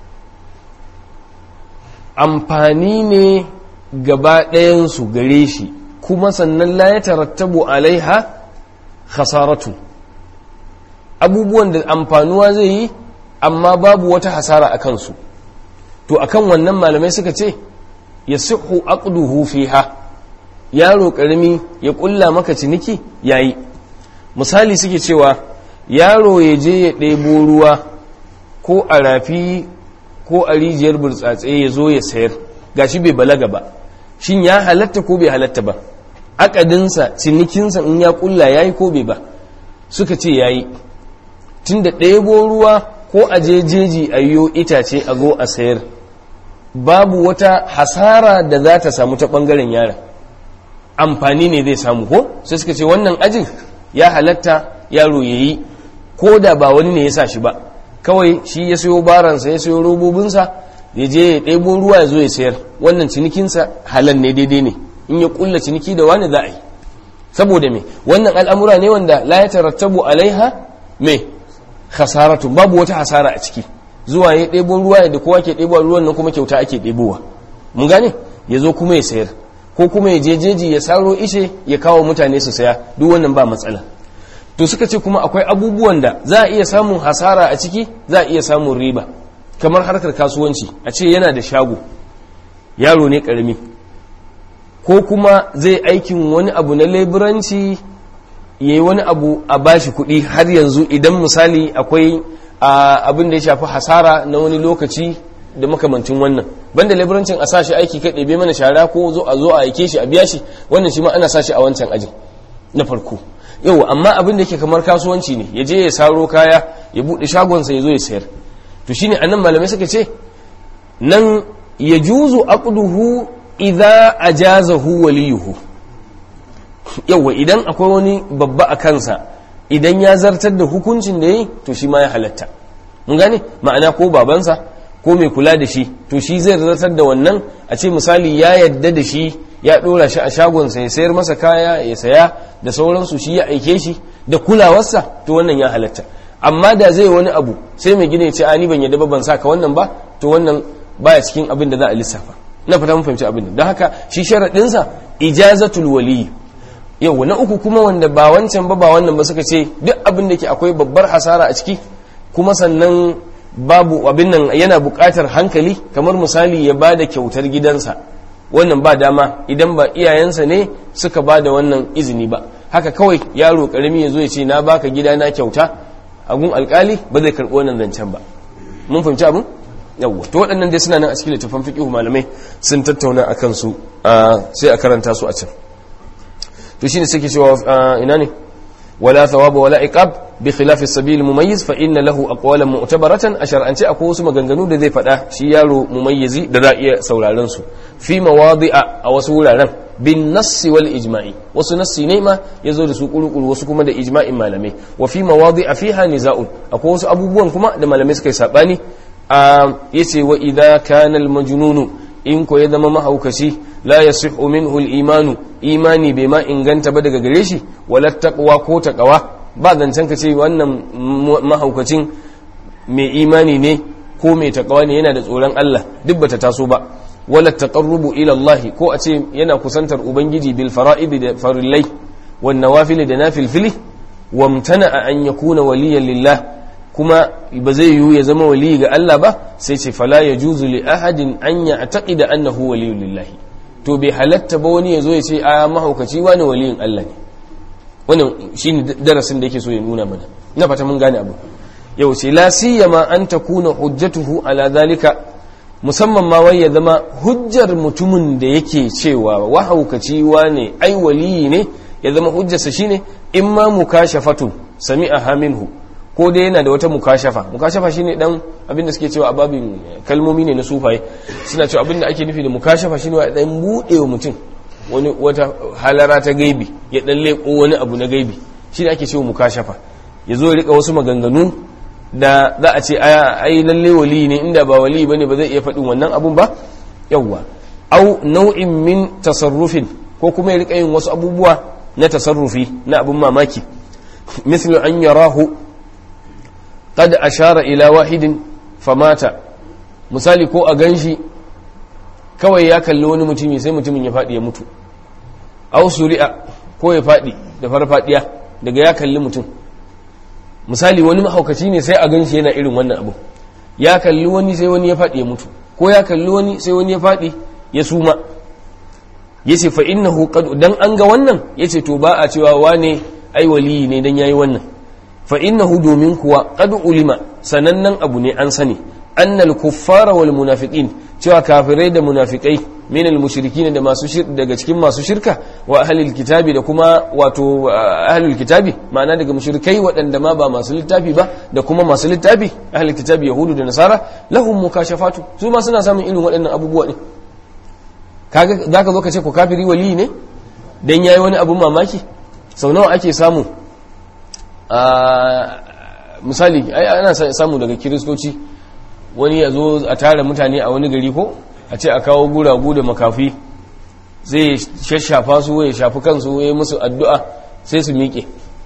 amfani ne gaba ɗayansu gare shi kuma sannan la ya tarattabu alaiha khasaratu abubuwan da amfanuwa zai yi amma babu wata hasara a kansu to akan wannan malamai suka ce ya sihu aqduhu fiha yaro karami ya kulla maka ciniki yayi misali suke cewa yaro ya je ya ɗebo ruwa ko a rafi ko a rijiyar burtsatse ya zo ya sayar gashi bai balaga ba shin ya halatta ko bai halatta ba akadinsa cinikinsa in ya kulla ya yi ko bai ba suka ce ya yi tun da ɗebo ruwa ko a jejeji a yiwo itace a go a sayar babu wata hasara da za ta samu ta ɓangaren yara amfani ne zai samu ko sai suka ce wannan ajin ya halatta yaro ya yi ko da ba wani ne ya sa shi ba kawai shi ya sayo baransa ya sayo robobinsa ya je ya ɗebo ruwa ya zo ya sayar wannan cinikinsa halal ne daidai ne in ya kulla ciniki da wani za a yi saboda me wannan al'amura ne wanda la ya tarattabu alaiha me hasaratun babu wata hasara a ciki zuwa ya ɗebo ruwa da kowa ke ɗebo ruwan nan kuma kyauta ake ɗebowa mun gane ya zo kuma ya sayar ko kuma ya je jeji ya saro ishe ya kawo mutane su saya duk wannan ba matsala to suka ce kuma akwai abubuwan da za a iya samun hasara a ciki za a iya samun riba kamar harkar kasuwanci a ce yana da shago yaro ne karami ko kuma zai aikin wani abu na leburanci ya yi wani abu a bashi kuɗi har yanzu idan misali akwai abin da ya shafi hasara na wani lokaci da makamancin wannan banda leburancin a sashi aiki kai ɗebe mana shara ko zo a zo a aike shi a biya shi wannan shi ma ana sashi a wancan ajin na farko yau amma abin da yake kamar kasuwanci ne ya je ya saro kaya ya buɗe shagonsa ya zo ya sayar to shine anan malamai suka ce nan ya juzu aqduhu idza ajazahu waliyuhu yawa idan akwai wani babba a kansa idan ya zartar da hukuncin da yi to shi ma ya halatta mun gane ma'ana ko babansa ko mai kula da shi to shi zai zartar da wannan a ce misali ya yadda da shi ya ɗora shi a shagonsa ya sayar masa kaya ya saya da sauransu shi ya aike shi da kulawarsa to wannan ya halatta amma da zai wani abu sai mai gina ya ce ani ban yadda ba ban saka wannan ba to wannan baya cikin abin da za a lissafa na fata mun fahimci abin da don haka shi sharaɗinsa ijazatul waliyi yau na uku kuma wanda ba wancan ba ba wannan ba suka ce duk abin da ke akwai babbar hasara a ciki kuma sannan babu abin nan yana buƙatar hankali kamar misali ya ba da kyautar gidansa wannan ba dama idan ba iyayensa ne suka ba da wannan izini ba haka kawai yaro karami ya zo ya ce na baka gida na kyauta agun alkali ba zai karɓi wannan zancen ba mun fahimci abin yawwa to waɗannan dai suna nan a cikin littafin fiqh malamai sun tattauna akan su sai a karanta su a can to shine suke cewa ina ne wala thawaba wala iqab bi khilaf as-sabil mumayyiz fa inna lahu aqwalan mu'tabaratan ashar an ce akwai wasu maganganu da zai faɗa shi yaro mumayyizi da za iya sauraron su fi mawadi'a a wasu wuraren bin nassi wal ijma'i wasu nassi ne ma yazo da su kurukuru wasu kuma da ijma'in malamai wa fi mawadi'a fiha niza'un akwai wasu abubuwan kuma da malamai suka yi sabani a yace wa idza kana al majnunu in ko ya zama mahaukaci la yasihu minhu al imanu imani bai ma inganta ba daga gare shi wala taqwa ko taqwa ba zancen ka ce wannan mahaukacin mai imani ne ko mai taqwa ne yana da tsoron Allah duk bata taso ba wala taqarrubu ila Allah ko a ce yana kusantar ubangiji bil fara'id da farillai wan nawafil da nafilfili wamtana an yakuna waliyan lillah kuma ba zai yiwu ya zama wali ga Allah ba sai ce fala yajuzu li ahadin an ya'taqida annahu waliyun lillahi to bai halatta ba wani ya zo ya ce a mahaukaci wani waliyin Allah ne wannan shine darasin da yake so ya nuna mana ina fata mun gane abu yau ce la siyama an takuna hujjatuhu ala zalika musamman ma wai ya zama hujjar mutumin da yake cewa wahaukaci wane ai waliyi ne ya zama hujjarsa shine in ma mukashafatun sami'aha minhu ko dai yana da wata mukashafa mukashafa shine dan abin da suke cewa a babin kalmomi ne na sufaye suna cewa abin da ake nufi da mukashafa shine wa dan bude wa mutum wani wata halara ta gaibi ya dan leko wani abu na gaibi shine ake cewa mukashafa ya zo ya rika wasu maganganu da za a ce ai lalle wali ne inda ba wali bane ba zai iya faɗin wannan abun ba yawwa au nau'in min tasarrufin ko kuma ya rika yin wasu abubuwa na tasarrufi na abun mamaki mislu an yarahu qad ashara ila wahidin famata misali ko a ganshi kawai ya kalli wani mutumi sai mutumin ya faɗi ya mutu au suri'a ko ya faɗi da farfadiya daga ya kalli mutum misali wani mahaukaci ne sai a ganshi yana irin wannan abu ya kalli wani sai wani ya faɗi ya mutu ko ya kalli wani sai wani ya faɗi ya suma yace fa innahu qad dan an ga wannan yace to ba a cewa wane ai waliyi ne dan yayi wannan fa innahu domin kuwa qad ulima sanannen abu ne an sani annal kuffara wal munafiqin cewa kafirai da munafikai min al mushrikin da masu daga cikin masu shirka wa ahlul kitabi da kuma wato ahlul kitabi ma'ana daga mushrikai waɗanda ma ba masu littafi ba da kuma masu littafi ahlul kitabi yahudu da nasara lahum mukashafatu su ma suna samun irin waɗannan abubuwa ne kaga zaka zo ka ce ko kafiri wali ne dan yayi wani abun mamaki sau nawa ake samu a misali ana samu daga kiristoci wani ya zo a tara mutane a wani gari ko a ce a kawo guragu da makafi zai shashafa su ya shafi kansu ya musu addu'a sai su miƙe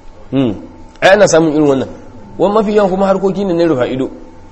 ai ana samun irin wannan wani mafi yawan kuma harkoki ne na rufa ido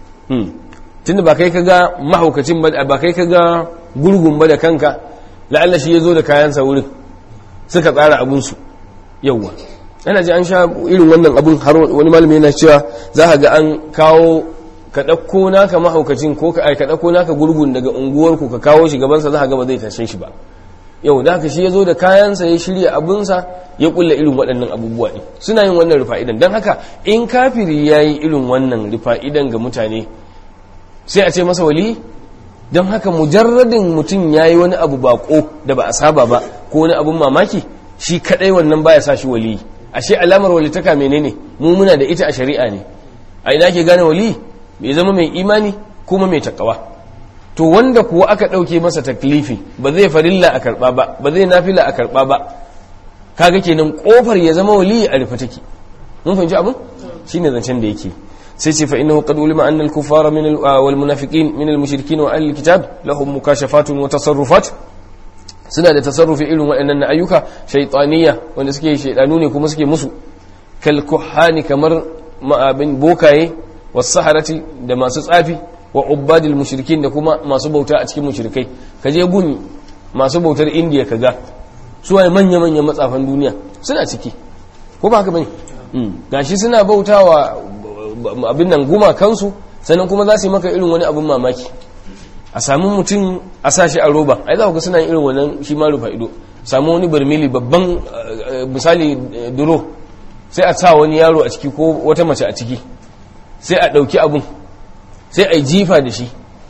tunda ba kai ka ga mahaukacin ba ba kai ka ga gurgun ba da kanka la'alla shi ya zo da kayansa wurin suka tsara abinsu yauwa ana ji an sha irin wannan abin har wani malami yana cewa za ka ga an kawo ka ɗauko naka mahaukacin ko ka ka ɗauko naka gurgun daga unguwarku ka kawo shi gabansa za ka ga ba zai tashe shi ba yau da haka shi ya zo da kayansa ya shirya abinsa ya kulla irin waɗannan abubuwa ne suna yin wannan rufa'idan don haka in kafiri ya yi irin wannan rufa'idan ga mutane sai a ce masa wali don haka mujarradin mutum ya yi wani abu bako da ba a saba ba ko wani abun mamaki shi kaɗai wannan baya sa shi wali ashe alamar walitaka menene mu muna da ita a shari'a ne a ina ke gane wali bai zama mai imani kuma mai takawa to wanda kuwa aka ɗauke masa taklifi ba zai farilla a karɓa ba ba zai nafila a karɓa ba kaga kenan kofar ya zama wali a rufe take mun fahimci abin shine zancen da yake sai ce fa innahu qad ulima anna al-kuffara min wal munafiqin min al-mushrikin wa ahli al-kitab lahum mukashafatun wa tasarrufat suna da tasarrufi irin waɗannan na ayyuka shaytaniya wanda suke shaydanu ne kuma suke musu kal kuhani kamar ma'abin bokaye wasaharati da masu tsafi wa ubadil mushrikin da kuma masu bauta a cikin mushrikai ka je gun masu bautar indiya ka ga su waye manya-manyan matsafan duniya suna ciki ko ba haka bane gashi suna bautawa abin nan guma kansu sannan kuma za su yi maka irin wani abin mamaki a samu mutum a sa shi a roba ai za ku ga suna yin irin wannan shi ma rufa ido samu wani barmili babban misali duro sai a sa wani yaro a ciki ko wata mace a ciki sai a ɗauki abun sai a yi jifa da shi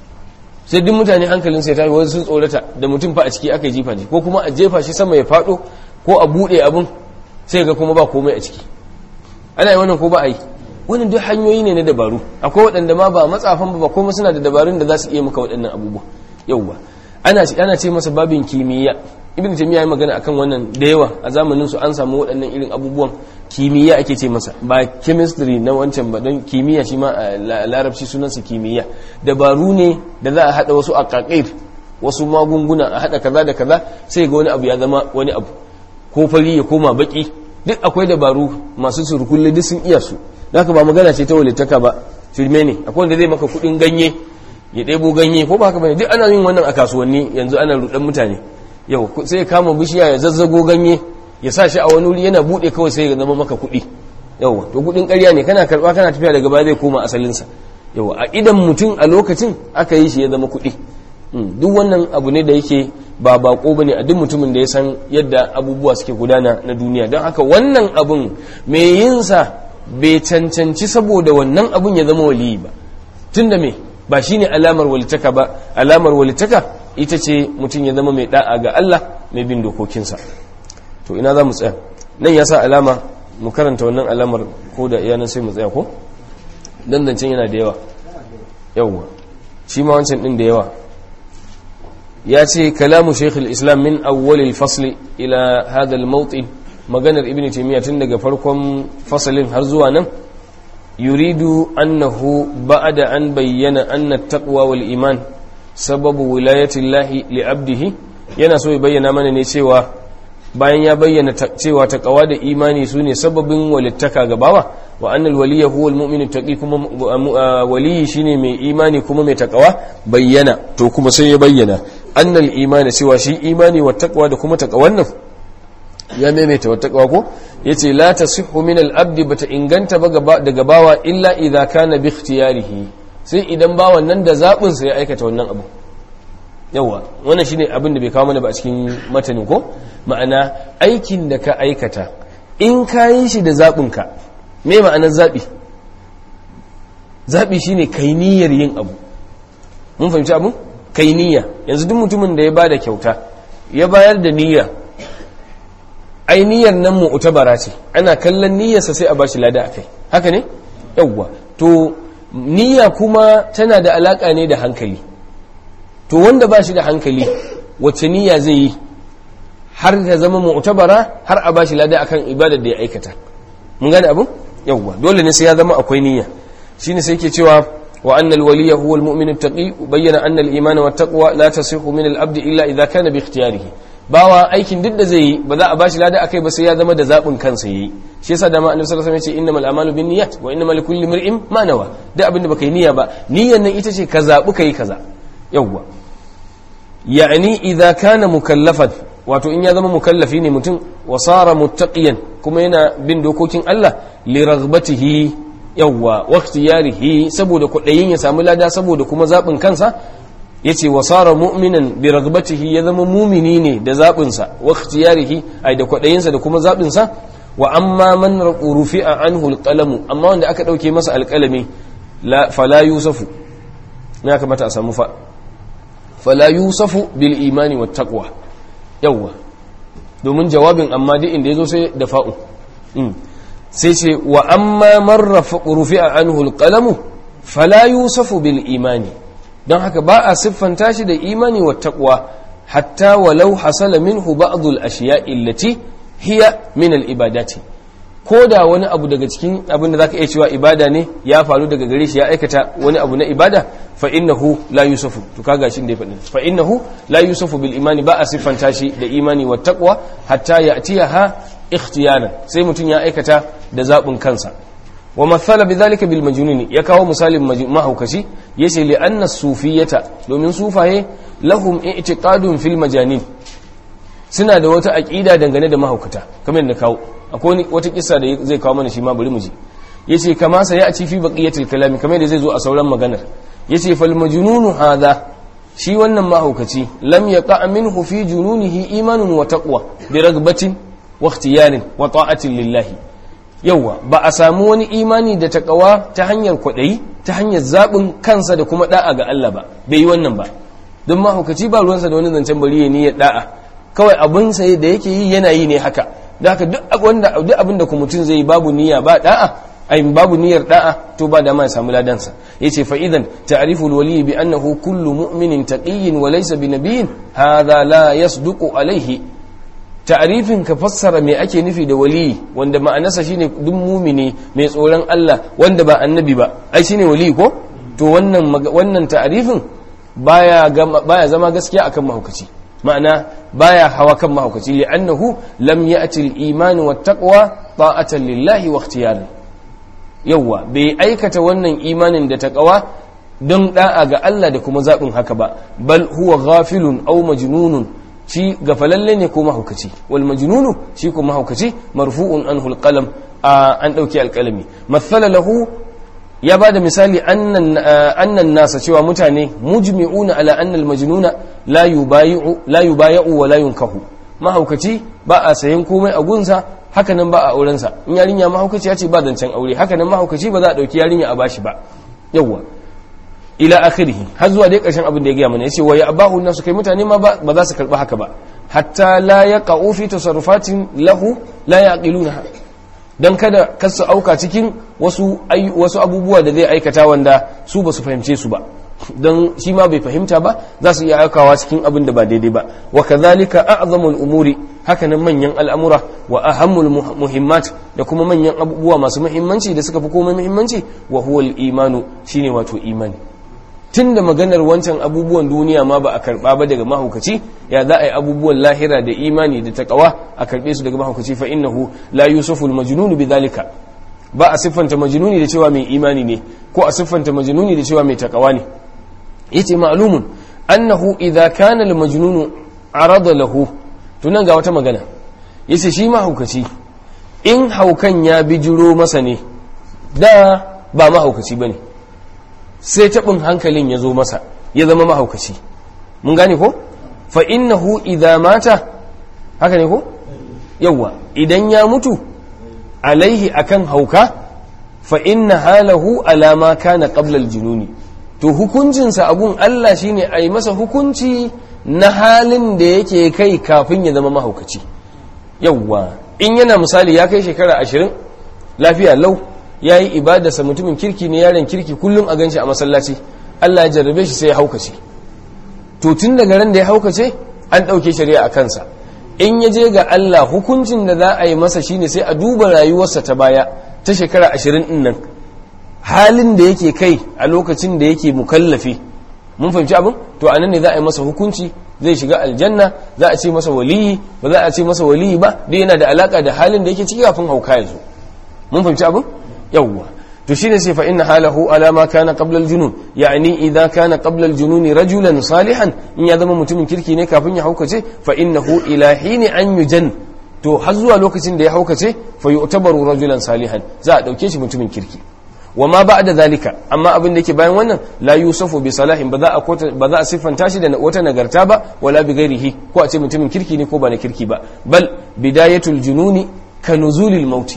sai duk mutane hankalin sai tafi wasu sun tsorata da mutum fa a ciki aka yi jifa da ko kuma a jefa shi sama ya faɗo ko a buɗe abun sai ga kuma ba komai a ciki ana yi wannan ko ba a yi wannan duk hanyoyi ne na dabaru akwai waɗanda ma ba matsafan ba kuma suna da dabarun da za su iya maka waɗannan abubuwa yauwa ana ana ce masa babin kimiyya ibn taymiya ya magana akan wannan da yawa a zamanin su an samu waɗannan irin abubuwan kimiyya ake ce masa ba chemistry na wancan ba don kimiyya shi ma a larabci sunansa kimiyya dabaru ne da za a haɗa wasu aqaqir wasu magunguna a haɗa kaza da kaza sai ga wani abu ya zama wani abu ko fari ya koma baki duk akwai dabaru masu surkulle duk sun iya su haka ba magana ce ta walittaka ba firme ne akwai wanda zai maka kuɗin ganye ya ɗebo ganye ko ba haka bane duk ana yin wannan a kasuwanni yanzu ana rudan mutane yau sai ya kama bishiya ya zazzago ganye ya sa shi a wani wuri yana bude kawai sai ya zama maka kuɗi yawa to kuɗin ƙarya ne kana karɓa kana tafiya daga baya zai koma asalinsa yawa a idan mutum a lokacin aka yi shi ya zama kuɗi duk wannan abu ne da yake ba bako bane a duk mutumin da ya san yadda abubuwa suke gudana na duniya don haka wannan abun mai yin sa bai cancanci saboda wannan abun ya zama waliyi ba tunda me ba shine alamar walitaka ba alamar walitaka ita ce mutum ya zama mai da'a ga Allah mai bin dokokinsa to ina za mu tsaya nan ya sa alama mu karanta wannan alamar ko da iyanan sai mu tsaya ko dandancin yana da yawa yawwa shi ma wancan din da yawa ya ce kalamu shekul islam min awwalil fasli ila hadal mawtin maganar ibn taymiya tun daga farkon fasalin har zuwa nan yuridu annahu ba'da an bayyana anna taqwa wal iman sababu wilayatillahi li abdihi yana so ya bayyana mana ne cewa bayan ya bayyana cewa taqwa da imani sune sababin walittaka ga bawa wa annal waliya huwa almu'minu taqi kuma waliyi shine mai imani kuma mai taqwa bayyana to kuma sai ya bayyana annal imani cewa shi imani wa taqwa da kuma taqwan nan ya maimaita wa taqwa ko yace la tasihhu min al-abdi bata inganta ba daga bawa illa idza kana bi ikhtiyarihi sai idan bawan nan da zabin sa ya aikata wannan abu yawa wannan shine abin da bai kawo mana ba a cikin matanin ko ma'ana aikin da ka aikata in ka yi shi da zaɓinka me ma'anar zaɓi zaɓi shine kai niyyar yin abu mun fahimci abu kai niyya yanzu duk mutumin da ya bada kyauta ya bayar da niyya ai niyyar nan mu'tabara ce ana kallon niyyarsa sai a bashi lada akai haka ne yawwa to niyya kuma tana da alaka ne da hankali to wanda ba shi da hankali wacce niyya zai yi har ta zama mu'tabara har a bashi lada akan ibadar da ya aikata mun gane abu yawwa dole ne sai ya zama akwai niyya shine sai yake cewa wa anna al-waliya huwa al-mu'min at-taqi bayyana anna al-iman wa at-taqwa la tasihu min al-abd illa idha kana bi ikhtiyarihi bawa aikin duk da zai yi ba za a bashi lada akai ba sai ya zama da zabin kansa yayi shi yasa da ma annabi sallallahu alaihi wasallam ya ce innamal a'malu binniyat wa innamal likulli imrin ma nawa duk abin da baka yi niyya ba niyyan nan ita ce ka zabi kai kaza yawwa yani idza kana mukallafan wato in ya zama mukallafi ne mutum wa sara muttaqiyan kuma yana bin dokokin Allah li raghbatihi yawwa wa ikhtiyarihi saboda kudayin ya samu lada saboda kuma zabin kansa yace wa sara mu'minan bi raghbatihi ya zama mumini ne da zabin sa wa ikhtiyarihi ai da kudayin sa da kuma zabin sa wa amma man rufi'a anhu alqalamu amma wanda aka dauke masa alqalami la fala yusafu ya kamata a samu fa fala yusafu bil imani wat taqwa yawwa domin jawabin amma duk inda yazo sai da fa'u sai ce wa amma man rufi'a anhu alqalamu fala yusafu bil imani don haka ba a siffanta shi da imani wa taqwa hatta walau hasala minhu ba'd al ashiya'i allati hiya min al ibadati ko da wani abu daga cikin abin da zaka iya cewa ibada ne ya faru daga gare shi ya aikata wani abu na ibada fa innahu la yusafu to kaga shin da ya faɗi fa innahu la yusafu bil imani ba a siffanta shi da imani wa taqwa hatta ya'tiyaha ikhtiyaran sai mutum ya aikata da zabin kansa wa mathala bidhalika bil majnuni ya kawo misalin mahaukaci yace li anna sufiyata domin sufaye lahum i'tiqadun fil majanin suna da wata aqida dangane da mahaukata kamar da kawo akwai wata kissa da zai kawo mana shi ma bari mu ji yace kama sa ya ci fi baqiyatil kalami kamar da zai zo a sauran maganar yace fal majnunu hadha shi wannan mahaukaci lam yaqa minhu fi jununihi imanun wa taqwa bi ragbatin wa ikhtiyarin wa ta'atin lillahi yawa ba a samu wani imani da taqwa ta hanyar kwadayi ta hanyar zabin kansa da kuma da'a ga Allah ba bai yi wannan ba don mahaukaci ba ruwansa da wani zancen bari ya niyyar da'a kawai abin sa da yake yi yana yi ne haka da haka duk wanda duk abin da mutum zai babu niyya ba da'a ai babu niyyar da'a to ba da ma ya samu ladansa yace fa idan ta'rifu alwali bi annahu kullu mu'minin taqiyyin wa laysa bi nabiyyin hadha la yasduqu alayhi ta'rifin ka fassara me ake nufi da wali wanda ma'anarsa shine duk mumini mai tsoron Allah wanda ba annabi ba ai shine wali ko to wannan wannan ta'rifin baya baya zama gaskiya akan mahaukaci ma'ana baya hawa kan mahaukaci li'annahu lam ya'ti al-iman wa taqwa ta'atan lillahi wa ikhtiyaran yawa bai aikata wannan imanin da taqwa don da'a ga Allah da kuma zabin haka ba bal huwa ghafilun aw majnunun shi gafalalle ne ko mahaukaci wal majnunu shi ko mahaukaci marfu'un anhu al-qalam an dauki alkalami mathala lahu ya ba da misali annan nasa cewa mutane mujmi'una ala annal majnuna la yubayi'u la yubayi'u wa la yunkahu mahaukaci ba a sayan komai a gunsa haka nan ba a auren sa in yarinya mahaukaci ya ce ba zancen aure haka nan mahaukaci ba za a dauki yarinya a bashi ba yawa ila akhirih har zuwa dai karshen abin da ya gaya mana yace wa ya abahu nasu kai mutane ma ba za su karba haka ba hatta la yaqa'u fi tasarrufatin lahu la yaqiluna don kada kasu auka cikin wasu wasu abubuwa da zai aikata wanda su ba su fahimce su ba don shi ma bai fahimta ba za su iya aikawa cikin abin da ba daidai ba wa kadhalika a'zamul umuri hakanan manyan al'amura wa ahammul muhimmat da kuma manyan abubuwa masu muhimmanci da suka fi komai muhimmanci wa huwa al-imanu shine wato imani tun da maganar wancan abubuwan duniya ma ba a karba ba daga mahaukaci ya za a yi abubuwan lahira da imani da takawa a karbe su daga mahaukaci fa innahu la yusufu al-majnun bidhalika ba a siffanta majnuni da cewa mai imani ne ko a siffanta majnuni da cewa mai takawa ne yace ma'lumun annahu idza kana al-majnun arada lahu tunan ga wata magana yace shi mahaukaci in haukan ya bijiro masa ne da ba mahaukaci bane sai taɓin hankalin ya zo masa ya zama mahaukaci mun gane ko fa innahu idza mata haka ne ko yawa idan ya mutu alaihi akan hauka fa inna halahu alama kana qabla al-jununi to hukuncinsa abun Allah shine a yi masa hukunci na halin da yake kai kafin ya zama mahaukaci yawwa in yana misali ya kai shekara ashirin lafiya lau ya yi ibadarsa mutumin kirki ne yaren kirki kullum a ganshi a masallaci Allah ya jarrabe shi sai ya haukace to tun daga ran da ya haukace an ɗauke shari'a a kansa in ya je ga Allah hukuncin da za a yi masa shine sai a duba rayuwarsa ta baya ta shekara ashirin ɗin nan halin da yake kai a lokacin da yake mukallafi mun fahimci abin to a nan ne za a yi masa hukunci zai shiga aljanna za a ce masa waliyi ba za a ce masa waliyi ba dai yana da alaka da halin da yake ciki kafin hauka ya zo mun fahimci abin yawwa to shine sai fa inna halahu ala ma kana qabla al-junun yani idza kana qabla al-junun rajulan salihan in ya zama mutumin kirki ne kafin ya haukace fa innahu ila hini an yujan to har zuwa lokacin da ya haukace fa yu'tabaru rajulan salihan za a dauke shi mutumin kirki wa ma ba da zalika amma abin da ke bayan wannan la yusufu bi salahin ba za a ba za a siffanta shi da wata nagarta ba wala bi ghairihi ko a ce mutumin kirki ne ko ba na kirki ba bal bidayatul jununi ka nuzulil mauti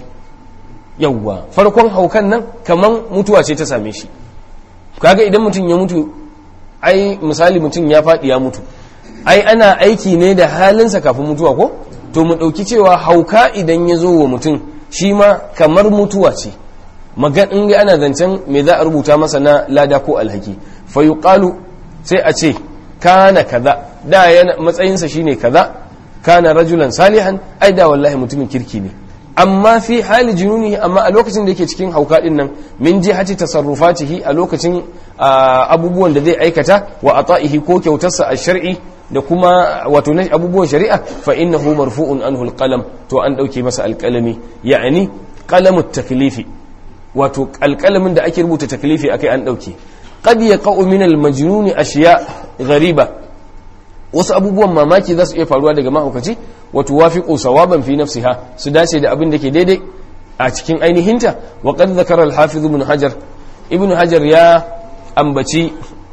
yawwa farkon haukan nan kaman mutuwa ce ta same shi kaga idan mutum ya mutu ai misali mutum ya faɗi ya mutu ai ana aiki ne da halinsa kafin mutuwa ko to mu ɗauki cewa hauka idan ya zo wa mutum shi ma kamar mutuwa ce magan in ga ana zancen me za a rubuta masa na lada ko alhaki fa yuqalu sai a ce kana kaza da yana matsayinsa shine kaza kana rajulan salihan ai da wallahi mutumin kirki ne amma fi hali jununi amma a lokacin da yake cikin hauka din nan min jihati tasarrufatihi a lokacin abubuwan da zai aikata wa ata'ihi ko kyautarsa a shar'i da kuma wato na abubuwan shari'a fa innahu marfu'un anhu alqalam to an dauke masa alqalami ya'ani qalamut taklifi wato alƙalamin da ake rubuta taklifi akai an ɗauke qad yaqa'u min al-majnun ashiya ghariba wasu abubuwan mamaki za su iya faruwa daga mahaukaci wato wafiqu sawaban fi nafsiha su dace da abin da ke daidai a cikin ainihinta wa qad zakara al-hafiz ibn hajar ibn hajar ya ambaci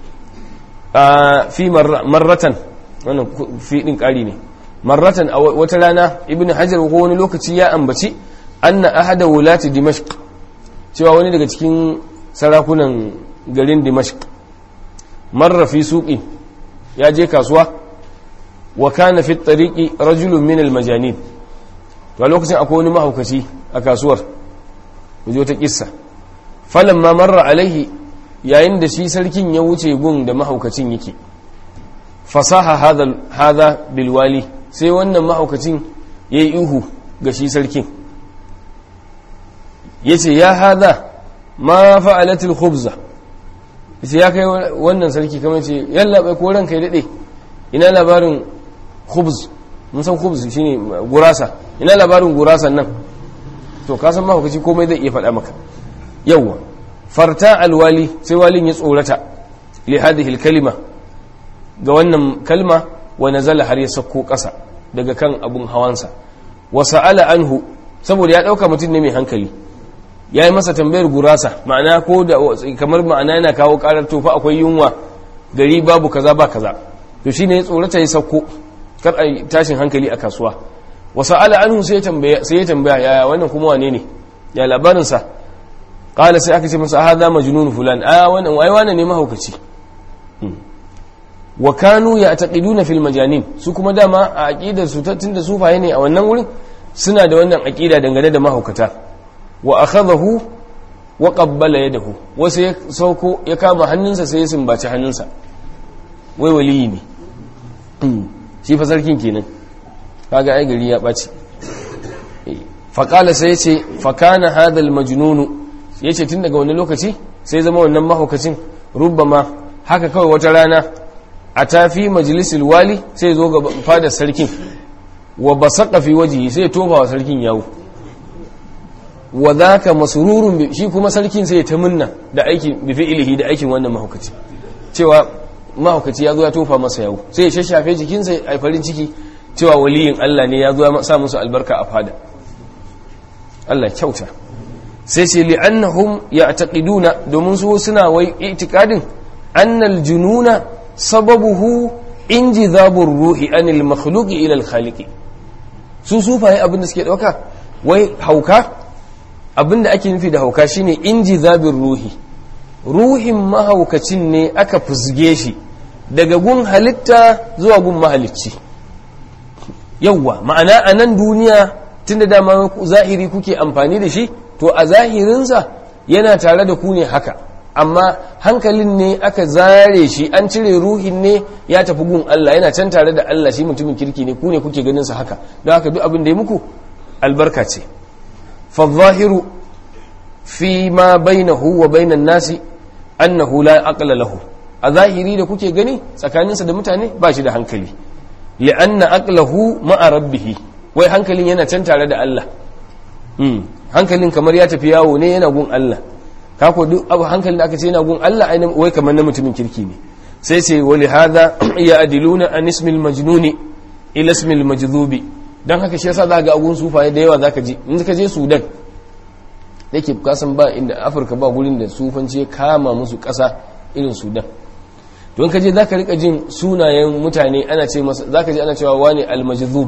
fi marratan wannan fi din ƙari ne marratan a wata rana ibn hajar ko wani lokaci ya ambaci anna ahada wulati dimashq cewa wani daga cikin sarakunan garin dimashq marra fi suqi ya je kasuwa wa kana fi tariqi rajulun min al-majanin to a lokacin akwai wani mahaukaci a kasuwar ku ta kissa falamma marra alaihi yayin da shi sarkin ya wuce gun da mahaukacin yake fasaha hadha hadha bilwali sai wannan mahaukacin yayi ihu ga shi sarkin yace ya hadha ma fa'alatil khubza yace ya kai wannan sarki kamar ce yalla bai ko ranka ya dade ina labarin khubz mun san khubz shine gurasa ina labarin gurasan nan to ka san mahaukaci komai zai iya faɗa maka yawwa farta alwali sai walin ya tsorata li hadhihi kalima ga wannan kalma wa nazala har ya sako ƙasa daga kan abun hawansa wa sa'ala anhu saboda ya dauka mutum ne mai hankali ya yi masa tambayar gurasa ma'ana ko da kamar ma'ana yana kawo karar tofa akwai yunwa gari babu kaza ba kaza to shine ya tsorata ya sauko kar a tashin hankali a kasuwa wasu ala anhu sai ya tambaya yaya wannan kuma wane ne ya labarinsa kala sai aka ce masa hadha majnun fulan a wannan wai wannan ne mahaukaci wa kanu ya taqiduna fil majanin su kuma dama a aqidar su tunda sufaye ne a wannan wurin suna da wannan aqida dangane da mahaukata wa akhadahu wa qabbala yadahu wasu ya sauko ya kama hannunsa sai ya sumbaci hannunsa wai waliyi ne shi fa sarkin kenan kaga ai gari ya ɓaci faƙala sai ya ce fakana hadal majnunu ya ce tun daga wani lokaci sai zama wannan mahaukacin rubbama haka kawai wata rana a tafi majalisul wali sai zo ga fadar sarkin wa basaka fi wajihi sai tofa wa sarkin yawo wa zaka masrurun shi kuma sarkin sai ta munna da aikin bi fi'ilihi da aikin wannan mahaukaci cewa mahaukaci ya zo ya tofa masa yawo sai ya shashafe jikinsa a farin ciki cewa waliyin Allah ne ya zo ya sa musu albarka a fada Allah kyauta sai ce li'annahum ya'taqiduna domin su suna wai itikadin annal jununa sababuhu injizabur ruhi anil makhluqi ila al khaliqi su sufaye abin da suke dauka wai hauka abinda ake nufi da hauka shine injizabin ruhi ruhin mahaukacin ne aka fusge shi daga gun halitta zuwa gun mahalicci yawwa ma'ana a nan duniya tunda dama zahiri kuke amfani da shi to a zahirinsa yana tare da ku ne haka amma hankalin ne aka zare shi an cire ruhin ne ya tafi gun Allah yana can tare da Allah shi mutumin kirki ne ku ne kuke ganin sa haka don haka duk abin da ya muku albarka ce fa zahiru fi ma bainahu wa bainan nasi annahu la aqla lahu a zahiri da kuke gani tsakaninsa da mutane ba shi da hankali li'anna aqlahu ma'a rabbih wai hankalin yana can tare da Allah hankalin kamar ya tafi yawo ne yana gun Allah kako duk abu hankalin da aka ce yana gun Allah ainihin wai kamar na mutumin kirki ne sai ce wali hadha ya adiluna an ismil majnuni ila ismil majzubi dan haka shi yasa zaka ga agun sufaye da yawa zaka ji in ka je Sudan yake kasan ba inda Afirka ba gurin da sufanci ya kama musu kasa irin Sudan don ka je zaka rika jin sunayen mutane ana ce masa zaka ji ana cewa wani al-majzub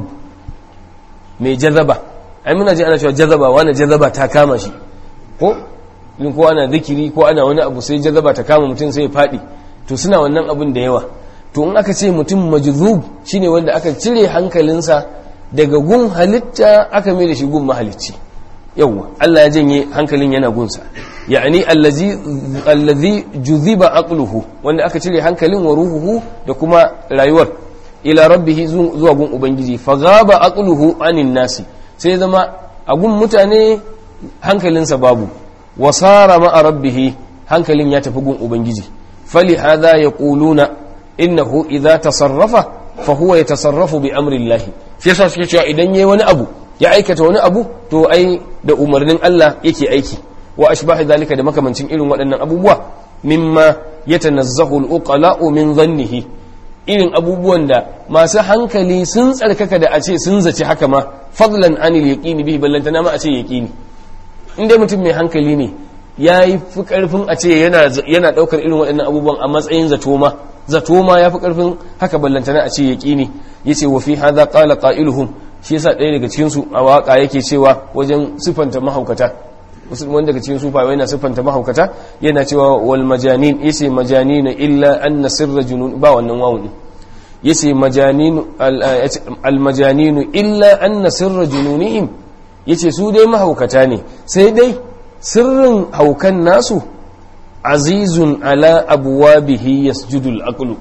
mai jazaba ai muna ji ana cewa jazaba wani jazaba ta kama shi ko in ko ana zikiri ko ana wani abu sai jazaba ta kama mutum sai ya faɗi to suna wannan abin da yawa to in aka ce mutum majzub shine wanda aka cire hankalinsa daga gun halitta aka mai da shi gun mahalicci yawwa Allah ya janye hankalin yana gunsa ya'ani allazi allazi juziba aqluhu wanda aka cire hankalin wa ruhuhu da kuma rayuwar ila rabbih zuwa gun ubangiji fa ghaba aqluhu anin nasi sai zama a gun mutane hankalinsa babu wasara ma'a rabbihi hankalin ya tafi gun ubangiji fali hadha yaquluna innahu idza tasarrafa fa huwa yatasarrafu bi amri Allah shi yasa suke cewa idan yayi wani abu ya aikata wani abu to ai da umarnin Allah yake aiki wa ashbahi zalika da makamancin irin waɗannan abubuwa mimma yatanazzahu al-uqala'u min dhannihi irin abubuwan da masu hankali sun tsarkaka da a ce sun zaci haka ma fadlan anil yaqini bihi ballantana ma a ce yaqini in dai mutum mai hankali ne ya yi fi karfin a ce yana daukar irin waɗannan abubuwan a matsayin zato ma zato ma ya fi karfin haka ballantana a ce yaqini yace wa fi hadha qala qailuhum shi yasa ɗaya daga cikin su a waka yake cewa wajen sifanta mahaukata wanda daga cikin sufa yana siffanta mahaukata yana cewa wal majanin yace majanin illa anna sirra junun ba wannan wawun yace majanin al majanin illa anna sirra jununihim yace su dai mahaukata ne sai dai sirrin haukan nasu azizun ala abwabihi yasjudu al aqlu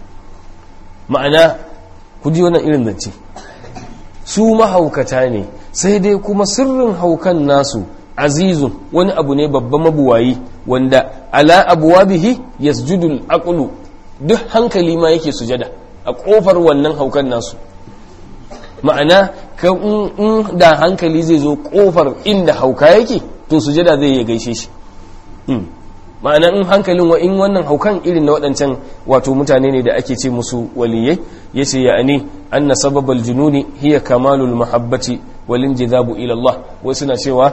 ma'ana ku ji wannan irin zance su mahaukata ne sai dai kuma sirrin haukan nasu azizun wani abu ne babban mabuwayi wanda ala abuwabihi yasjudul aqlu duk hankali ma yake sujada a kofar wannan haukan nasu ma'ana ka in da hankali zai zo kofar inda hauka yake to sujada zai ya gaishe shi ma'ana in hankalin wa in wannan haukan irin na waɗancan wato mutane ne da ake ce musu waliyai yace ya'ani anna sababal jununi hiya kamalul mahabbati walin jizabu ila Allah wai suna cewa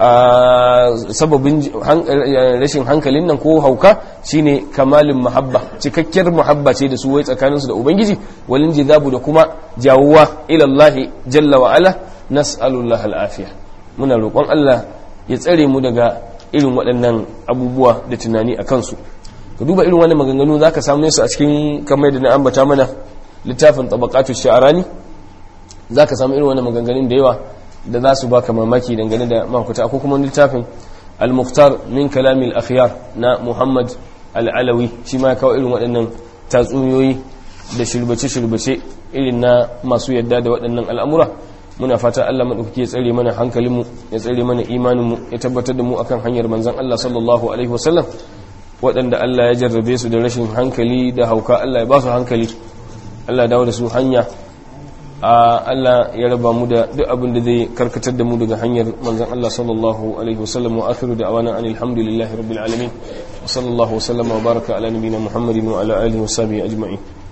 sababin rashin hankalin nan ko hauka shine kamalin mahabba cikakkiyar mahabba ce da su wai tsakaninsu da ubangiji walin jizabu da kuma jawuwa ila Allah jalla wa ala nas'alullah al'afiya muna roƙon Allah ya tsare mu daga irin waɗannan abubuwa da tunani a kansu ka duba irin wannan maganganu zaka samu su a cikin kamar da na ambata mana littafin tabaqatu sha'arani za ka samu irin wani maganganun da yawa da za su baka mamaki dangane da mahaukata ko kuma littafin al-mukhtar min kalamil akhyar na muhammad al-alawi shi ma ya kawo irin waɗannan tatsuniyoyi da shirbace-shirbace irin na masu yadda da waɗannan al'amura muna fata Allah maɗaukaki ya tsare mana hankalinmu ya tsare mana imaninmu ya tabbatar da mu akan hanyar manzan Allah sallallahu alaihi wasallam waɗanda Allah ya jarrabe su da rashin hankali da hauka Allah ya ba su hankali Allah dawo da su hanya Allah ya raba mu da duk abin da zai karkatar da mu daga hanyar manzon Allah sallallahu alaihi wasallam wa akhiru da'wana anil hamdulillahi rabbil alamin wa sallallahu wa sallama wa baraka ala nabiyyina Muhammadin wa ala alihi wa sahbihi ajma'in